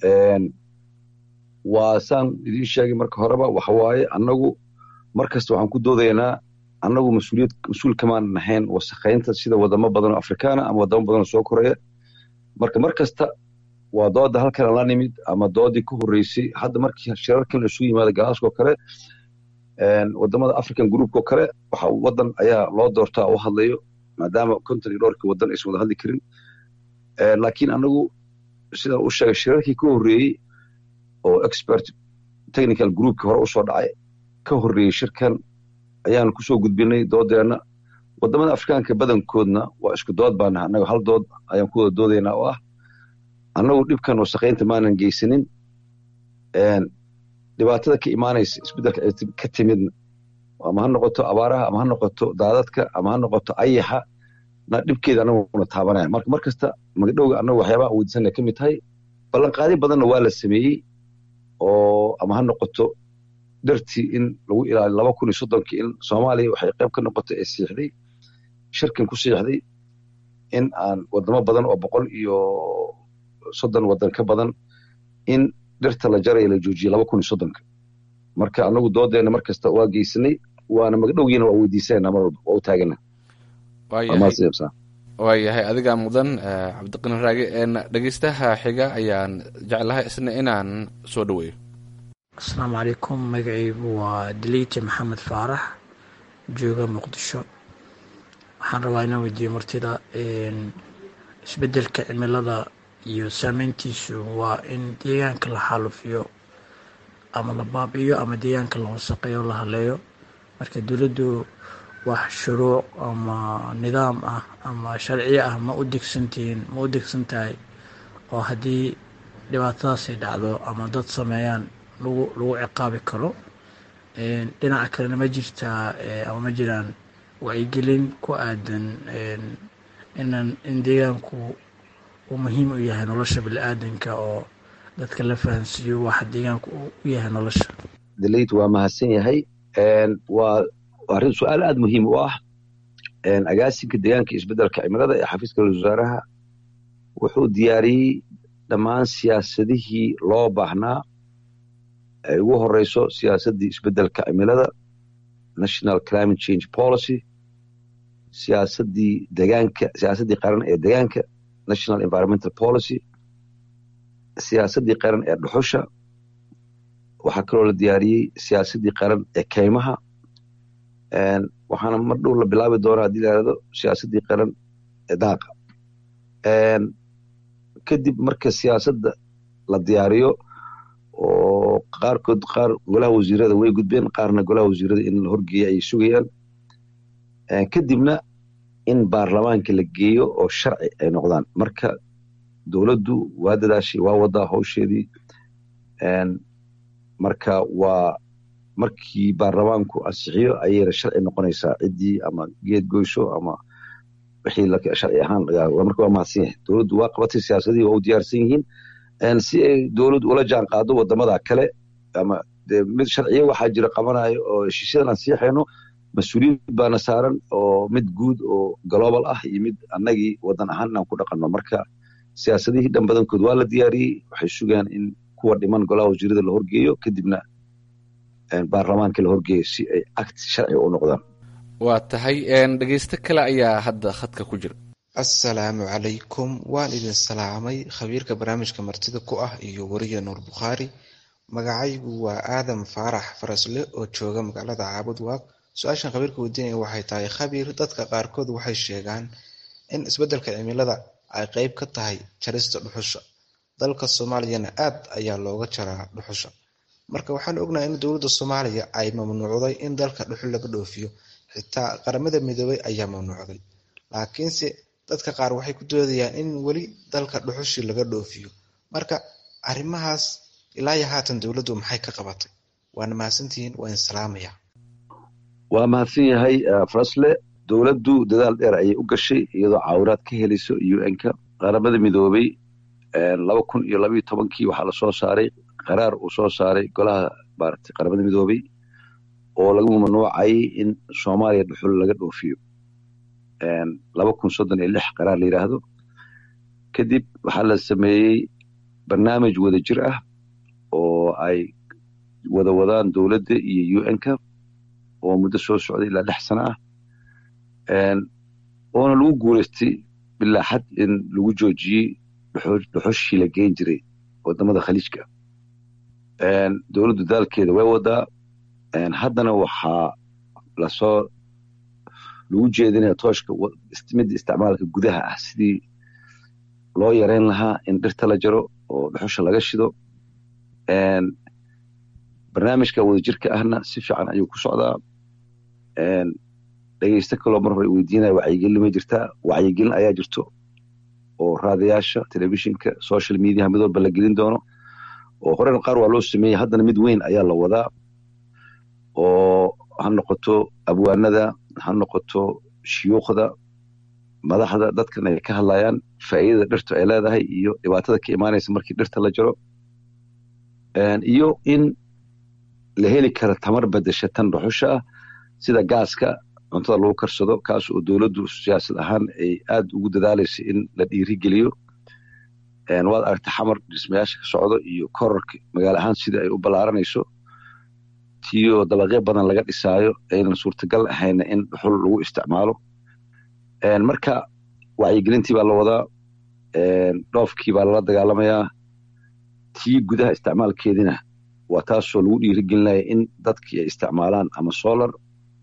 waa saan idiin sheegay marka horeba waxa waaye annagu mar kasta waxaan ku doodaynaa annagu mas-uuliyad mas-uul kamaan nahayn wasaqaynta sida wadamo badan oo afrikaana ama wadamo badan oo soo koreya marka mar kasta waa dooda halkan la nimid ama doodii ka horreysay hadda markii shirarkan la isugu yimaada galaasco kale wadamada african groupko kale waxa wadan ayaa loo doortaa u hadlayo maadaama konton iyo dhowrkii wadan aysan wada hadli karin laakiin anagu sidaan u sheegay shirarkii ka horreeyey oo expert technical groupkii hore usoo dhacay ka horreeyey shirkan ayaan kusoo gudbinay doodeenna wadamada afrikaanka badankoodna waa isku dood baana annaga hal dood ayaan ku wada doodaynaa oo ah annagu dhibkan wasaqaynta maanan geysanin dhibaatada ka imaanaysa isbedelka ka timidna ama ha noqoto abaaraha ama ha noqoto daadadka ama ha noqoto ayaxa na dhibkeeda annaguna taabanaya marka mar kasta magdhowga annagu waxyaabaha aan weydiisanaya ka mid tahay ballanqaadi badanna waa la sameeyey oo ama ha noqoto dartii in lagu ilaaliyo laba kun iyo soddonkii in soomaaliya waxay qayb ka noqotay ee siixday shirkan ku siixday in aan wadamo badan oo boqol iyo soddon wadan ka badan in dhirta la jaraya la joojiye laba kun iyo soddonka marka anagu doodeena mar kasta waa geysanay waana magdhowgiina waa weydiisanayna mar walba waa u taagana waayahay adigaa mudan cabdiqani raage dhegeystaha xiga ayaan jeclahay isna inaan soo dhaweeyo asalaamu calaykum magacaygu waa daliije maxamed faarax jooga muqdisho waxaan rabaa inaan weydiiyo martida isbedelka cimilada iyo saameyntiisu waa in deegaanka la xaalufiyo ama la baabi'iyo ama deegaanka la wasaqeeyo la haleeyo marka dowladdu wax shuruuc ama nidaam ah ama sharciyo ah ma u degsantihiin ma u degsan tahay oo haddii dhibaatadaasay dhacdo ama dad sameeyaan lagu lagu ciqaabi karo dhinaca kalena ma jirtaa ama ma jiraan wacyigelin ku aadan inan in deegaanku uu muhiim u yahay nolosha bini-aadanka oo dadka la fahansiiyo waxa deegaanku u yahay nolosha dalayt waa mahadsan yahay waa arrin su-aal aada muhiim u ah agaasinka deegaanka isbeddelka cimilada ee xafiiska ra-isul wasaaraha wuxuu diyaariyey dhammaan siyaasadihii loo baahnaa ay ugu horeyso siyaasaddii isbeddelka cimilada national climate change policy siyaasaddii degaanka siyaasaddii qaran ee degaanka national environmental policy siyaasaddii qaran ee dhuxusha waxaa kaloo la diyaariyey siyaasaddii qaran ee keymaha waxaana mar dhow la bilaabi doona haddii la yihahdo siyaasaddii qaran ee daaqa kadib marka siyaasadda la diyaariyo oo qaarkood qaar golaha wasiirada way gudbeen qaarna golaha wasiirada in la horgeeya ayay sugayaan kadibna in baarlamaanka la geeyo oo sharci ay noqdaan marka dowladdu waa dadaashay waa wadaa howsheedii marka waa markii baarlamaanku ansixiyo ayayna sharci noqonaysaa ciddii ama geed goysho ama wixii sharci ahaan marka waa mahadsan yahay dowladdu waa qabatay siyaasadihii waa u diyaarsan yihiin si ay dowladdu ula jaan qaado wadamada kale ama de mid sharciya waxaa jira qabanayo oo heshiisyadan aan siixayno mas-uuliyad baana saaran oo mid guud oo global ah iyo mid annagii wadan ahaan inaan ku dhaqanno marka siyaasadihii dhan badankood waa la diyaariyey waxay sugaan in kuwa dhiman golaha wasiirada la horgeeyo kadibna baarlamaanka la horgeeyo si ay act sharciga u noqdaan waa tahay dhegeysto kale ayaa hadda khadka ku jira assalaamu calaykum waan idin salaamay khabiirka barnaamijka martida ku ah iyo weriya nuur bukhaari magacaygu waa aadam faarax farasle oo jooga magaalada caabud waaq su-aashan khabiirka weydiinaya waxay tahay khabiir dadka qaarkood waxay sheegaan in isbeddelka cimilada ay qeyb ka tahay jarista dhuxusha dalka soomaaliyana aad ayaa looga jaraa dhuxusha marka waxaan ognahay in dowladda soomaaliya ay mamnuucday in dalka dhuxul laga dhoofiyo xitaa qaramada midoobay ayaa mamnuucday laakiinse dadka qaar waxay ku doodayaan in weli dalka dhuxushii laga dhoofiyo marka arrimahaas ilaa iyo haatan dowladdu maxay ka qabatay waana mahadsantihiin waa in salaamaya waa mahadsan yahay farasle dowladdu dadaal dheer ayay u gashay iyadoo caawiraad ka helayso un-ka qaramada midoobay laba kun iyo labaiyo tobankii waxaa lasoo saaray qaraar uu soo saaray golaha maaragtay qaramada midoobay oo lagu mamnuucayay in soomaaliya dhuxul laga dhoofiyo laba kun soddon iyo lix qaraar la yidhaahdo kadib waxaa la sameeyey barnaamij wada jir ah oo ay wada wadaan dowladda iyo un-ka oo muddo soo socday ilaa lix sano ah oona lagu guuleystay bilaa xad in lagu joojiyey dhuxushii la geyn jiray wadamada khaliijka dowladdu daalkeeda way wadaa haddana waxaa lasoo lagu jeedinaya tooshka midda isticmaalka gudaha ah sidii loo yareyn lahaa in dhirta la jaro oo dhuxusha laga shido barnaamijka wadajirka ahna si fiican ayuu ku socdaa dhegeysto kaloo mar hore weydiinaya wacyigelin ma jirtaa wacyigelin ayaa jirto oo raadayaasha telefishinka social mediaha mid walba la gelin doono oo horena qaar waa loo sameeyey haddana mid weyn ayaa la wadaa oo ha noqoto abwaanada ha noqoto shuyuukhda madaxda dadkan ay ka hadlayaan faa'iidada dhirtu ay leedahay iyo dhibaatada ka imaanaysa markii dhirta la jaro iyo in la heli kara tamar bedesha tan dhuxusha ah sida gaaska cuntada lagu karsado kaas oo dowladdu siyaasad ahaan ay aad ugu dadaalayso in la dhiirigeliyo waad aragta xamar dhismayaasha ka socdo iyo korarka magaalo ahaan sida ay u ballaaranayso tiyo dabaqyo badan laga dhisaayo aynan suurtagal ahayna in dhuxul lagu isticmaalo marka wacyigelintii baa la wadaa dhoofkii baa lala dagaalamayaa tii gudaha isticmaalkeedina waa taasoo lagu dhiirigelinaya in dadkii ay isticmaalaan ama solar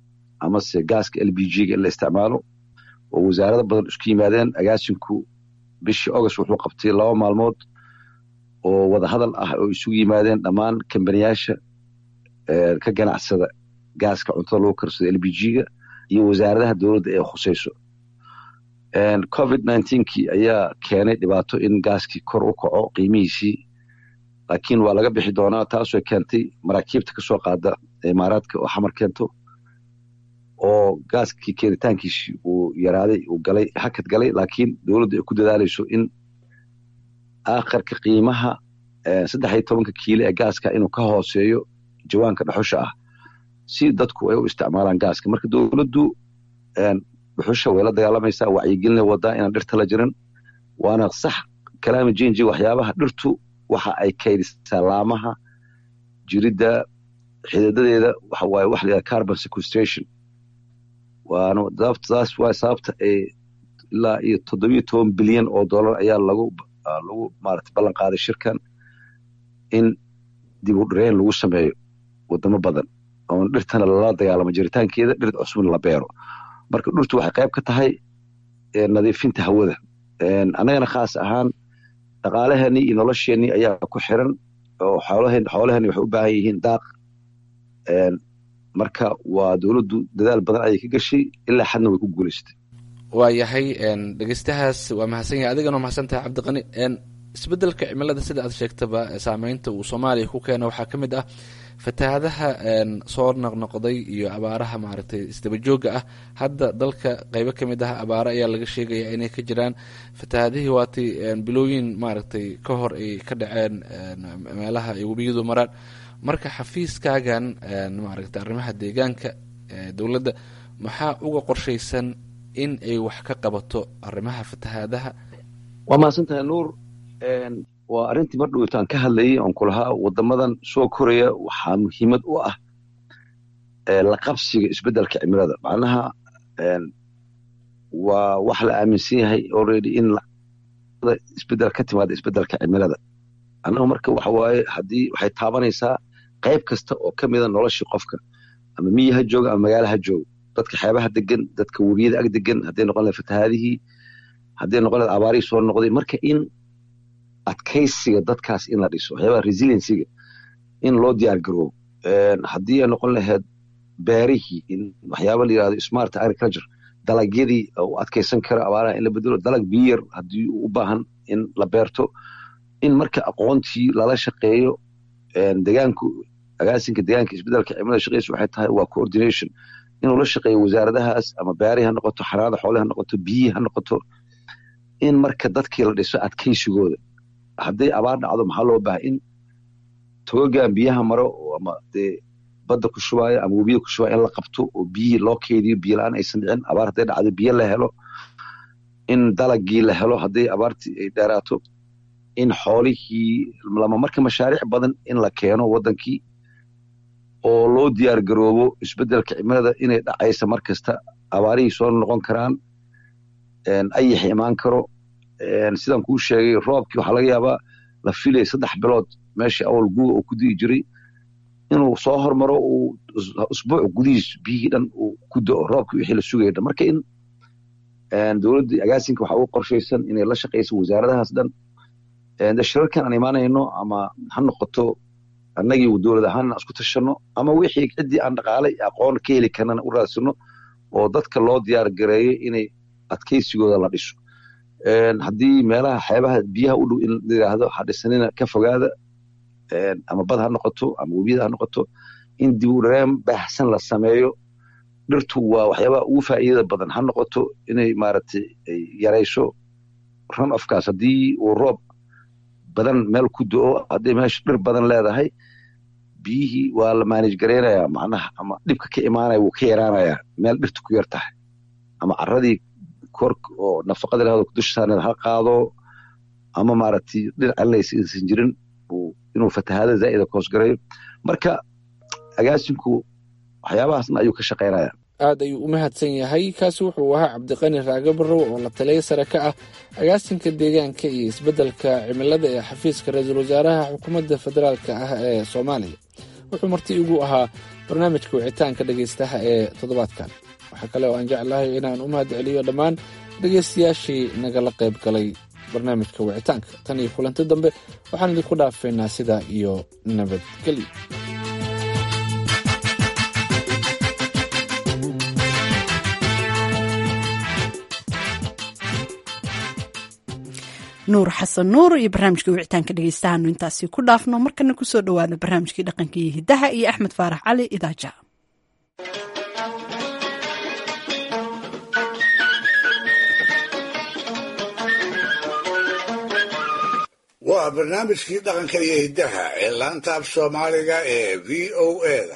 amase gaaska l b g-ga in la isticmaalo oo wasaarado badan isku yimaadeen agaasinku bishii august wuxuu qabtay laba maalmood oo wadahadal ah oo isugu yimaadeen dhammaan kambaniyaasha ka ganacsada gaaska cuntada lagu karsado l b g-ga iyo wasaaradaha dowladda ee khusayso covid kii ayaa keenay dhibaato in gaaskii kor u kaco qiimihiisii laakiin waa laga bixi doonaa taasoo keentay maraakiibta kasoo qaada imaaraadka oo xamar keento oo gaaskii keenitaankiisii uu yaraaday uu galay hakad galay laakiin dowladdu ay ku dadaalayso in aakharka qiimaha saddex iyo tobanka kiilo ee gaaska inuu ka hooseeyo jawaanka dhaxusha ah si dadku ay u isticmaalaan gaaska marka dowladdu dhuxusha way la dagaalamaysaa wacyigelina wadaa inaan dhirta la jirin waana sax kalaami jinji waxyaabaha dhirtu waxa ay kaydisaa laamaha jiridda xididadeeda waxa waaye wax la carbon sequestration waana taas waa sababta ay ilaa iyo toddobiyo toban bilyan oo dollar ayaa lagu lagu maarata ballan qaaday shirkan in dib u dhireen lagu sameeyo wadamo badan oon dhirtana lala dagaalamo jiritaankeeda dhir cusubna la beero marka dhirtu waxay qayb ka tahay nadiifinta hawada annagana khaas ahaan dhaqaalaheenii iyo nolosheenii ayaa ku xiran oo xoolaheenni waxay u baahan yihiin daaq marka waa dowladdu dadaal badan ayay ka gashay ilaa xadna way ku guulaysatay waa yahay dhegeystahaas waa mahadsan yahay adigana waa mahadsan tahay cabdiqani isbedelka cimilada sida aad sheegtaba saameynta uu soomaaliya ku keena waxaa ka mid ah fatahaadaha soo noqnoqday iyo abaaraha maaragtay isdabajooga ah hadda dalka qeybo ka mid ah abaaro ayaa laga sheegaya inay ka jiraan fatahaadihii waatay bilooyin maaragtay ka hor ay ka dhaceen meelaha ay webiyadu maraan marka xafiiskaagan maaragtay arrimaha deegaanka dowladda maxaa uga qorshaysan in ay wax ka qabato arrimaha fatahaadaha waa mahadsantahay nuur waa arrintii mar dhowtaan ka hadlayay oon kulahaa wadamadan soo koraya waxaa muhiimad u ah la qabsiga isbedelka cimilada macnaha waa wax la aaminsan yahay already in isbedel ka timaada isbedelka cimilada annagu marka waxa waaye haddii waxay taabanaysaa qayb kasta oo ka mida noloshii qofka ama miyi ha jooga ama magaala ha jooga dadka xeebaha degan dadka webiyada ag degan hadday noqon lahayd fatahaadihii hadday noqon lahayd abaarihii soo noqday marka in adkaysiga dadkaas in la dhiso waxyaabaha resiliencyga in loo diyaar garoobo haddii ay noqon lahayd beerihii in waxyaaba la yirahdo smart agriculture dalagyadii u adkaysan kara abaaraha in la bedelo dalag biyar haddii u baahan in la beerto in marka aqoontii lala shaqeeyo degaanku agaasinka degaanka isbedelka cimilada shaqeysa waxay tahay waa coordination inuu la shaqeeyo wasaaradahaas ama beerihii ha noqoto xanaanada xoolahi ha noqoto biyihii ha noqoto in marka dadkii la dhiso adkaysigooda hadday abaar dhacdo maxaa loo baahay in togagan biyaha maro ama dee badda ku shubaayo ama webiya ku shubaayo in la qabto oo biyihii loo keydiyo biyo la-aan aysan dhicin abaar hadday dhacdo biyo la helo in dalagii la helo hadday abaartii ay dheeraato in xoolihii lama marka mashaariic badan in la keeno waddankii oo loo diyaar garoobo isbedelka cimilada inay dhacaysa mar kasta abaarihii soo noqon karaan ayax imaan karo sidaan kuu sheegay roobkii waxaa laga yaabaa la filaya saddex bilood meeshii awal guuga uu ku di'i jiray inuu soo hormaro uu usbuuc gudihiis biyihii dhan uu ku da'o roobkii wixii la sugaya dhan marka in dowladda agaasinka waxaa ugu qorshaysan inay la shaqayso wasaaradahaas dhan de shirarkan aan imaanayno ama ha noqoto annagii dowlad ahaanna isku tashanno ama wixii ciddii aan dhaqaale aqoon ka heli karnana u raadsano oo dadka loo diyaar gareeyo inay adkaysigooda la dhiso haddii meelaha xeebaha biyaha u dhow in la yidhaahdo ha dhisanina ka fogaada ama bad ha noqoto ama webiyada ha noqoto in dib u dhareen baahsan la sameeyo dhirtu waa waxyaabaha ugu faa'iidada badan ha noqoto inay maaragtay yarayso run ofkaas haddii uu roob badan meel ku do-o hadday meesha dhir badan leedahay biyihii waa la maanij garaynayaa macnaha ama dhibka ka imaanaya wuu ka yaraanayaa meel dhirtu ku yar tahay ama caradii kor oo nafaqada lahado dusha saarneed ha qaado ama maaragtay dhinac celinaysa insan jirin inuu fatahaada zaa'ida koosgarayo marka agaasinku waxyaabahaasna ayuu ka shaqaynaya aad ayuu u mahadsan yahay kaasi wuxuu ahaa cabdiqani raage barrow oo la taliya sare ka ah agaasinka deegaanka iyo isbeddelka cimilada ee xafiiska ra-iisul wasaaraha xukuumadda federaalka ah ee soomaaliya wuxuu marti igu ahaa barnaamijka wicitaanka dhegaystaha ee toddobaadkan waxaa kale oo aan jeclahay inaan u mahad celiyo dhammaan dhegaystayaashii nagala qayb galay barnaamijka wicitaanka tan iyo kulanti dambe waxaan idinku dhaafeynaa sidaa iyo nabadgelyo nuur xasan nuur iyo barnaamijkii wicitaanka dhegeystahaanu intaasi ku dhaafno markana kusoo dhowaada barnaamijkii dhaqanka iyo hidaha iyo axmed faarax cali idaaja waa barnaamijkii dhaqanka iyo hiddaha ee laanta af soomaaliga ee v o eda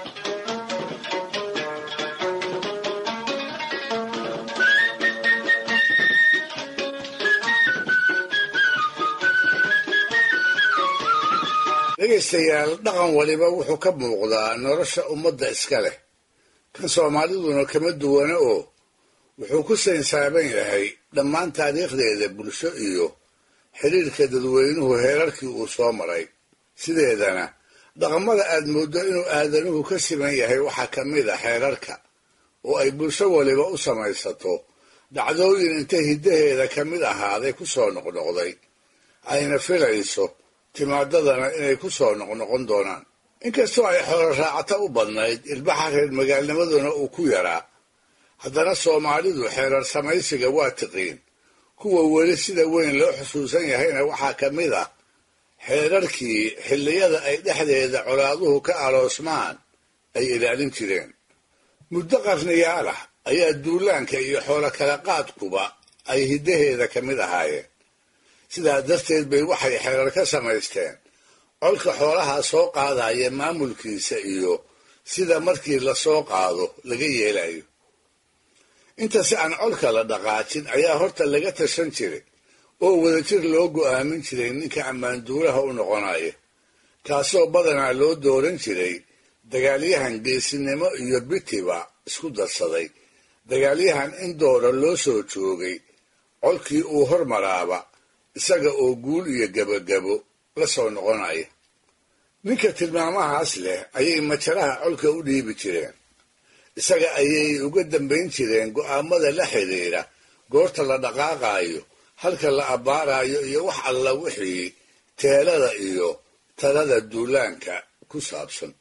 dhegaystayaal dhaqan waliba wuxuu ka muuqdaa nolosha ummadda iska leh kan soomaaliduna kama duwana oo wuxuu ku saynsaaban yahay dhammaan taariikhdeeda bulsho iyo xidhiirka dadweynuhu heerarkii uu soo maray sideedana dhaqamada aad mooddo inuu aadanuhu ka siman yahay waxaa ka mid a xeerarka oo ay bulsho waliba u samaysato dhacdooyin inta hiddaheeda ka mid ahaaday ku soo noqnoqday ayna filayso timaadadana inay ku soo noqnoqon doonaan inkastoo ay xoolo raacata u badnayd ilbaxa reer magaalnimaduna uu ku yaraa haddana soomaalidu xeerar samaysiga waa tiqiin kuwa weli sida weyn loo xusuusan yahayna waxaa ka mid ah xeerarkii xilliyada ay dhexdeeda colaaduhu ka aloosmaan ay ilaalin jireen muddo qarniyaal ah ayaa duulaanka iyo xoolo kala qaadkuba ay hiddaheeda ka mid ahaayeen sidaa darteed bay waxay xeerar ka samaysteen colka xoolaha soo qaadaya maamulkiisa iyo sida markii lasoo qaado laga yeelayo inta si aan colka la dhaqaajin ayaa horta laga tashan jiray oo wadajir loo go'aamin jiray ninka ammaanduulaha u noqonaya kaasoo badanaa loo dooran jiray dagaalyahan geesinimo iyo bitiba isku darsaday dagaalyahan in doora loo soo joogay colkii uu hormaraaba isaga oo guul iyo gebagabo la soo noqonaya ninka tilmaamahaas leh ayay majaraha colka u dhiibi jireen isaga ayay uga dambayn jireen go'aamada la xidhiidha goorta la dhaqaaqaayo halka la abbaarayo iyo wax alla wixii teelada iyo talada duulaanka ku saabsan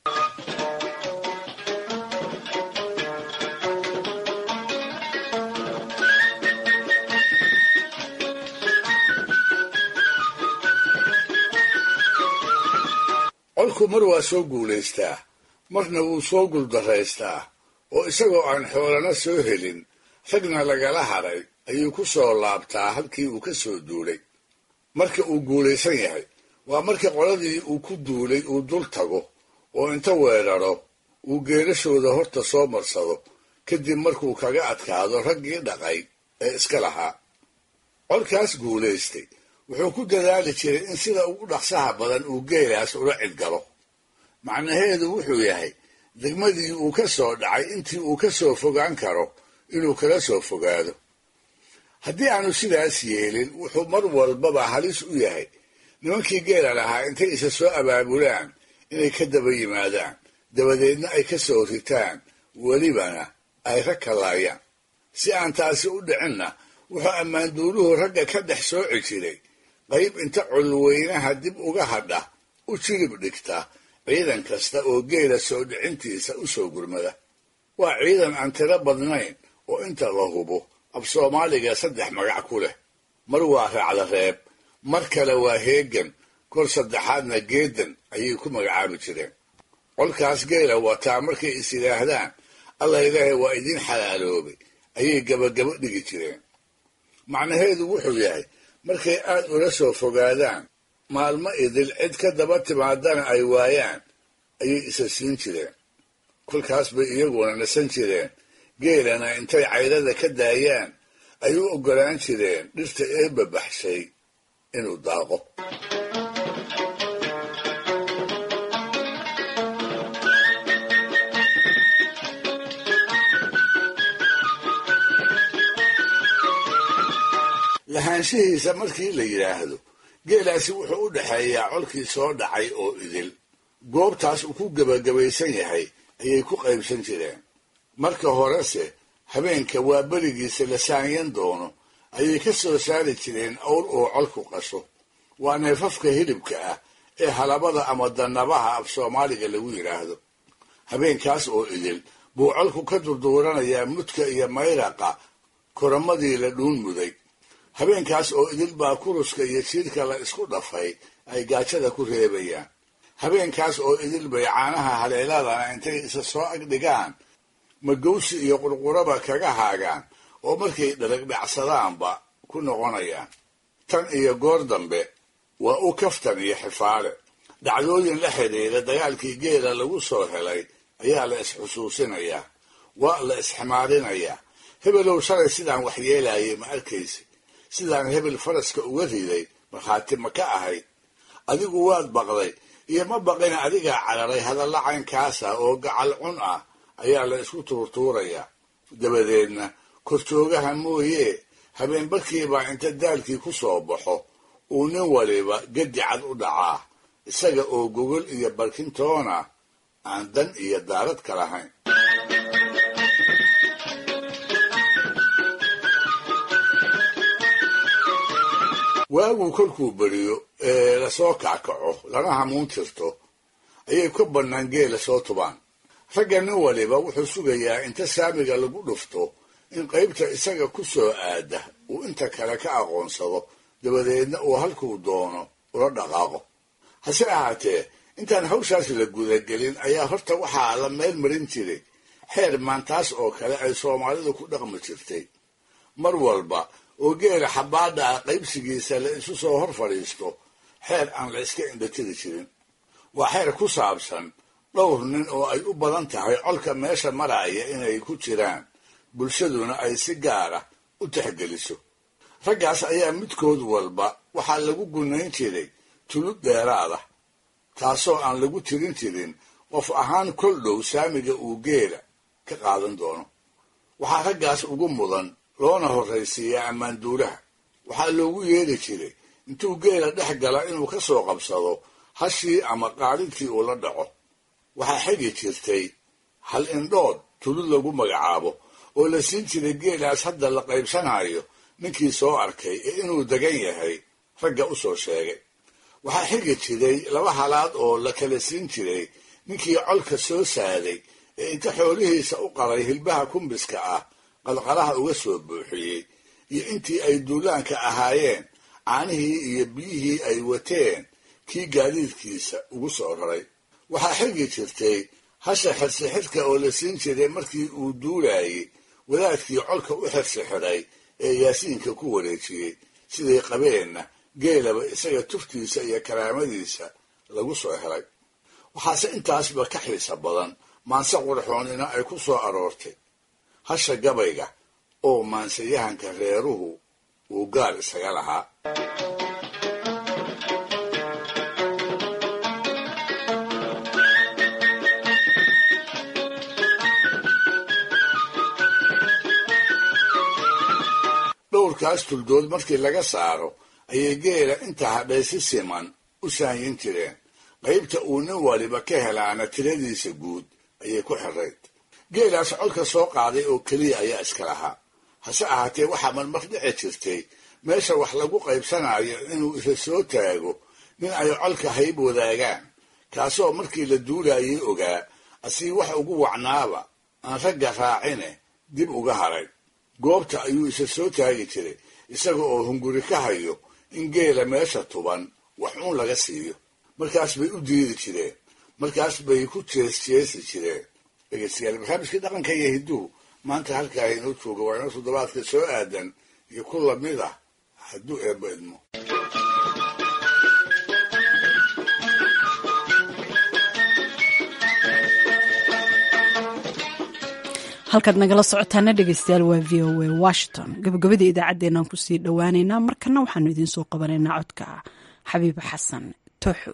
colku mar waa soo guulaystaa marna wuu soo guuldaraystaa oo isagoo aan xoolana soo helin ragna lagala hadhay ayuu ku soo laabtaa halkii uu ka soo duulay marka uu guulaysan yahay waa marka qoladii uu ku duulay uu dul tago oo inta weeraro uu geerashooda horta soo marsado kadib markuu kaga adkaado raggii dhaqay ee iska lahaa colkaas guulaystay wuxuu ku dadaali jiray in sida ugu dhaqsaha badan uu geelaas ula cidgalo macnaheedu wuxuu yahay degmadii uu ka soo dhacay intii uu ka soo fogaan karo inuu kala soo fogaado haddii aanu sidaas yeelin wuxuu mar walbaba halis u yahay nimankii geela lahaa intay isa soo abaabulaan inay ka daba yimaadaan dabadeedna ay ka soo ritaan welibana ay rag kalaayaan si aan taasi u dhicinna wuxuu ammaanduuluhu ragga ka dhex sooci jiray qayb inta colweynaha dib uga hadha u jirib dhigta ciidan kasta oo geela soo dhicintiisa u soo gurmada waa ciidan aan tiro badnayn oo inta la hubo af soomaaliga saddex magac ku leh mar waa raacda reeb mar kale waa heegan kor saddexaadna geedan ayay ku magacaabi jireen colkaas geela wataa markay is yidhaahdaan alla ilaahay waa idiin xalaaloobay ayay gabagabo dhigi jireen macnaheedu wuxuu yahay markay aad ula soo fogaadaan maalmo idil cid ka daba timaadana ay waayaan ayay isa siin jireen kolkaas bay iyaguna nasan jireen geelana intay cayrada ka daayaan ay u oggolaan jireen dhirta eebba baxshay inuu daaqo lahaanshihiisa markii la yidhaahdo geelaasi wuxuu u dhexeeyaa colkii soo dhacay oo idil goobtaas uu ku gebagabaysan yahay ayay ku qaybsan jireen marka horese habeenka waa berigiisa la saanyan doono ayay ka soo saari jireen awr oo colku qasho waa neefafka hilibka ah ee halabada ama dannabaha af soomaaliga lagu yidhaahdo habeenkaas oo idil buu colku ka durduuranayaa mudka iyo mayraqa koramadii la dhuun muday habeenkaas oo idil baa kuruska iyo jiirka la isku dhafay ay gaajada ku reebayaan habeenkaas oo idil bay caanaha haleeladana intay isa soo agdhigaan magowsi iyo qurquraba kaga haagaan oo markay dhalagdhacsadaanba ku noqonayaan tan iyo goor dambe waa u kaftan iyo xifaale dhacdooyin la xidhiira dagaalkii geela lagu soo helay ayaa la is-xusuusinayaa waa la isximaarinayaa hebelow shalay sidaan waxyeelayay ma arkaysi sidaan hebel faraska uga riday markhaati ma ka ahayd adigu waad baqday iyo ma baqina adigaa cararay hadalla caynkaasa oo gacal cun ah ayaa la isku tuurtuurayaa dabadeedna korjoogaha mooyee habeen barkiibaa inta daalkii ku soo baxo uu nin waliba gedi cad u dhacaa isaga oo gogol iyo barkintoona aan dan iyo daarad ka lahayn waaguu kolkuu beriyo ee lasoo kackaco lana hamuun tirto ayay ka bannaan geela soo tubaan ragga nin waliba wuxuu sugayaa inta saamiga lagu dhufto in qaybta isaga ku soo aada uu inta kale ka aqoonsado dabadeedna uu halkuu doono ula dhaqaaqo hase ahaatee intaan hawshaas la gudagelin ayaa horta waxaa la meel marin jiray xeer maantaas oo kale ay soomaalidu ku dhaqmi jirtay mar walba oo geela xabbaadha ah qaybsigiisa la isu soo hor fadhiisto xeer aan la iska indhatiri jirin waa xeer ku saabsan dhowr nin oo ay u badan tahay colka meesha maraya inay ku jiraan bulshaduna ay si gaara u tixgeliso raggaas ayaa midkood walba waxaa lagu gunayn jiray tulud dheeraada taasoo aan lagu tirin jirin qof ahaan kol dhow saamiga uu geela ka qaadan doono waxaa raggaas ugu mudan loona horraysiiyaa ammaanduulaha waxaa loogu yeedhi jiray intuu geela dhex gala inuu ka soo qabsado hashii ama qaadintii uu la dhaco waxaa xigi jirtay hal indhood tulud lagu magacaabo oo la siin jiray geelaas hadda la qaybsanayo ninkii soo arkay ee inuu degan yahay ragga u soo sheegay waxaa xigi jiray laba halaad oo la kala siin jiray ninkii colka soo saaday ee inta xoolihiisa u qaray hilbaha kumbiska ah qalqalaha uga soo buuxiyey iyo intii ay duulaanka ahaayeen caanihii iyo biyihii ay wateen kii gaadiidkiisa ugu soo raray waxaa xigi jirtay hasha xirsixidhka oo la siin jiray markii uu duulayay wadaadkii colka u xirsixidhay ee yaasiinka ku wareejiyey siday qabeenna geelaba isaga tuftiisa iyo karaamadiisa lagu soo helay waxaase intaasba ka xiisa badan maanse qurxoonina ay ku soo aroortay hasha gabayga oo maansayahanka reeruhu uu gaar isaga lahaa dhowrkaas tuldood markii laga saaro ayay geela inta hadhay si siman u saanyin jireen qaybta uu nin waliba ka helaana tiradiisa guud ayay ku xirayd geelaas colka soo qaaday oo keliya ayaa iska lahaa hase ahaatee waxaa marmar dhici jirtay meesha wax lagu qaybsanayo inuu isa soo taago nin ay colka hayb wadaagaan kaasoo markii la duulayay ogaa asii wax ugu wacnaaba aan ragga raacine dib uga haray goobta ayuu isa soo taagi jiray isaga oo hunguri ka hayo in geela meesha tuban wax uun laga siiyo markaas bay u diidi jireen markaas bay ku jees jeesi jireen dhegeystayaal barnaamijkii dhaqanka iyo hidduhu maanta halkaa inoo jooga waa inoo toddobaadka soo aadan iyo ku lamid ah hadduu eebbo idmo halkaad nagala socotaana dhegeystayaal waa v o a washington gabagabadii idaacaddeenaan kusii dhowaaneynaa markana waxaanu idiin soo qabanaynaa codka xabiiba xasan tooxo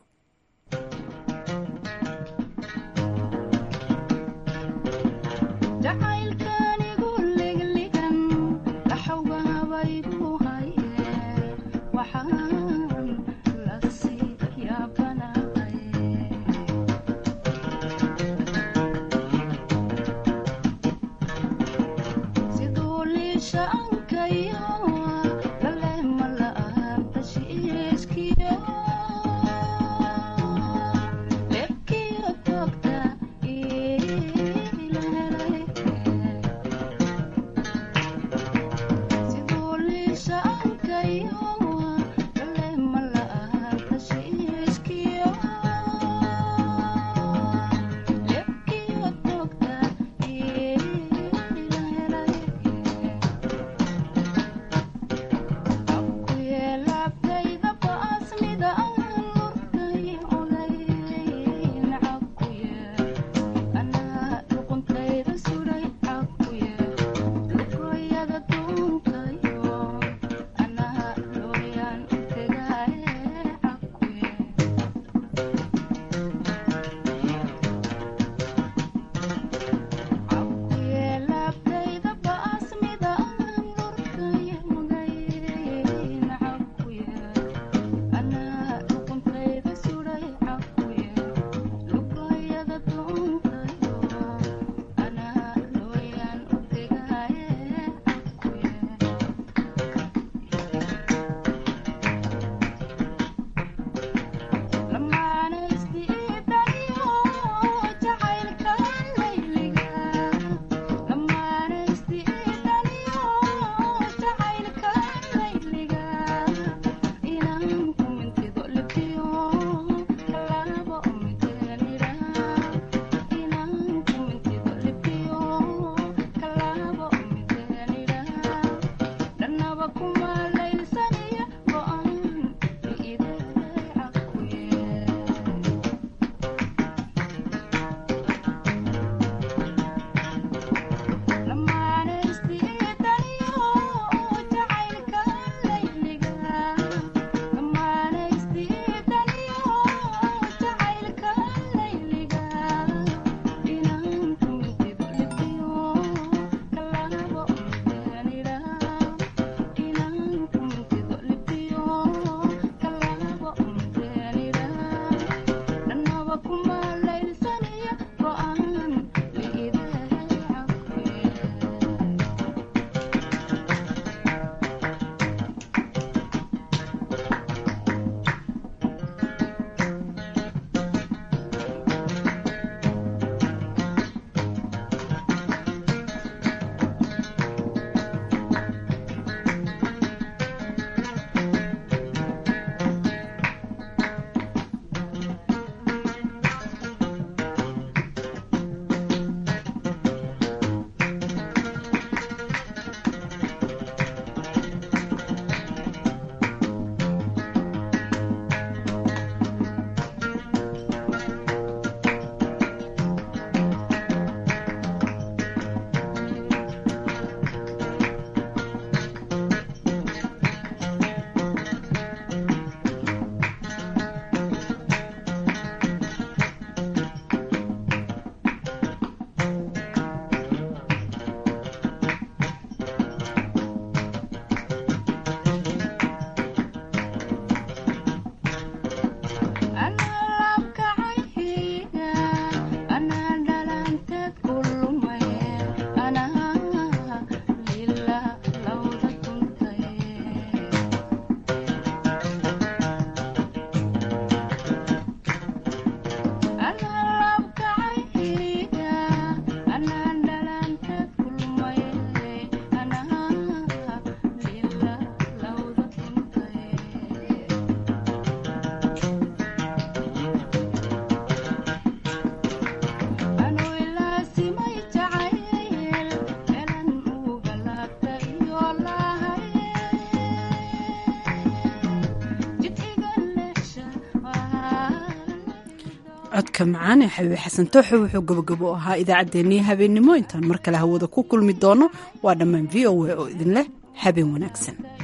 codka macaan ee xabiibi xasan tooxo wuxuu gabagabo ahaa idaacaddeenii habeennimo intaan mar kale hawada ku kulmi doono waa dhammaan v o a oo idin leh habeen wanaagsan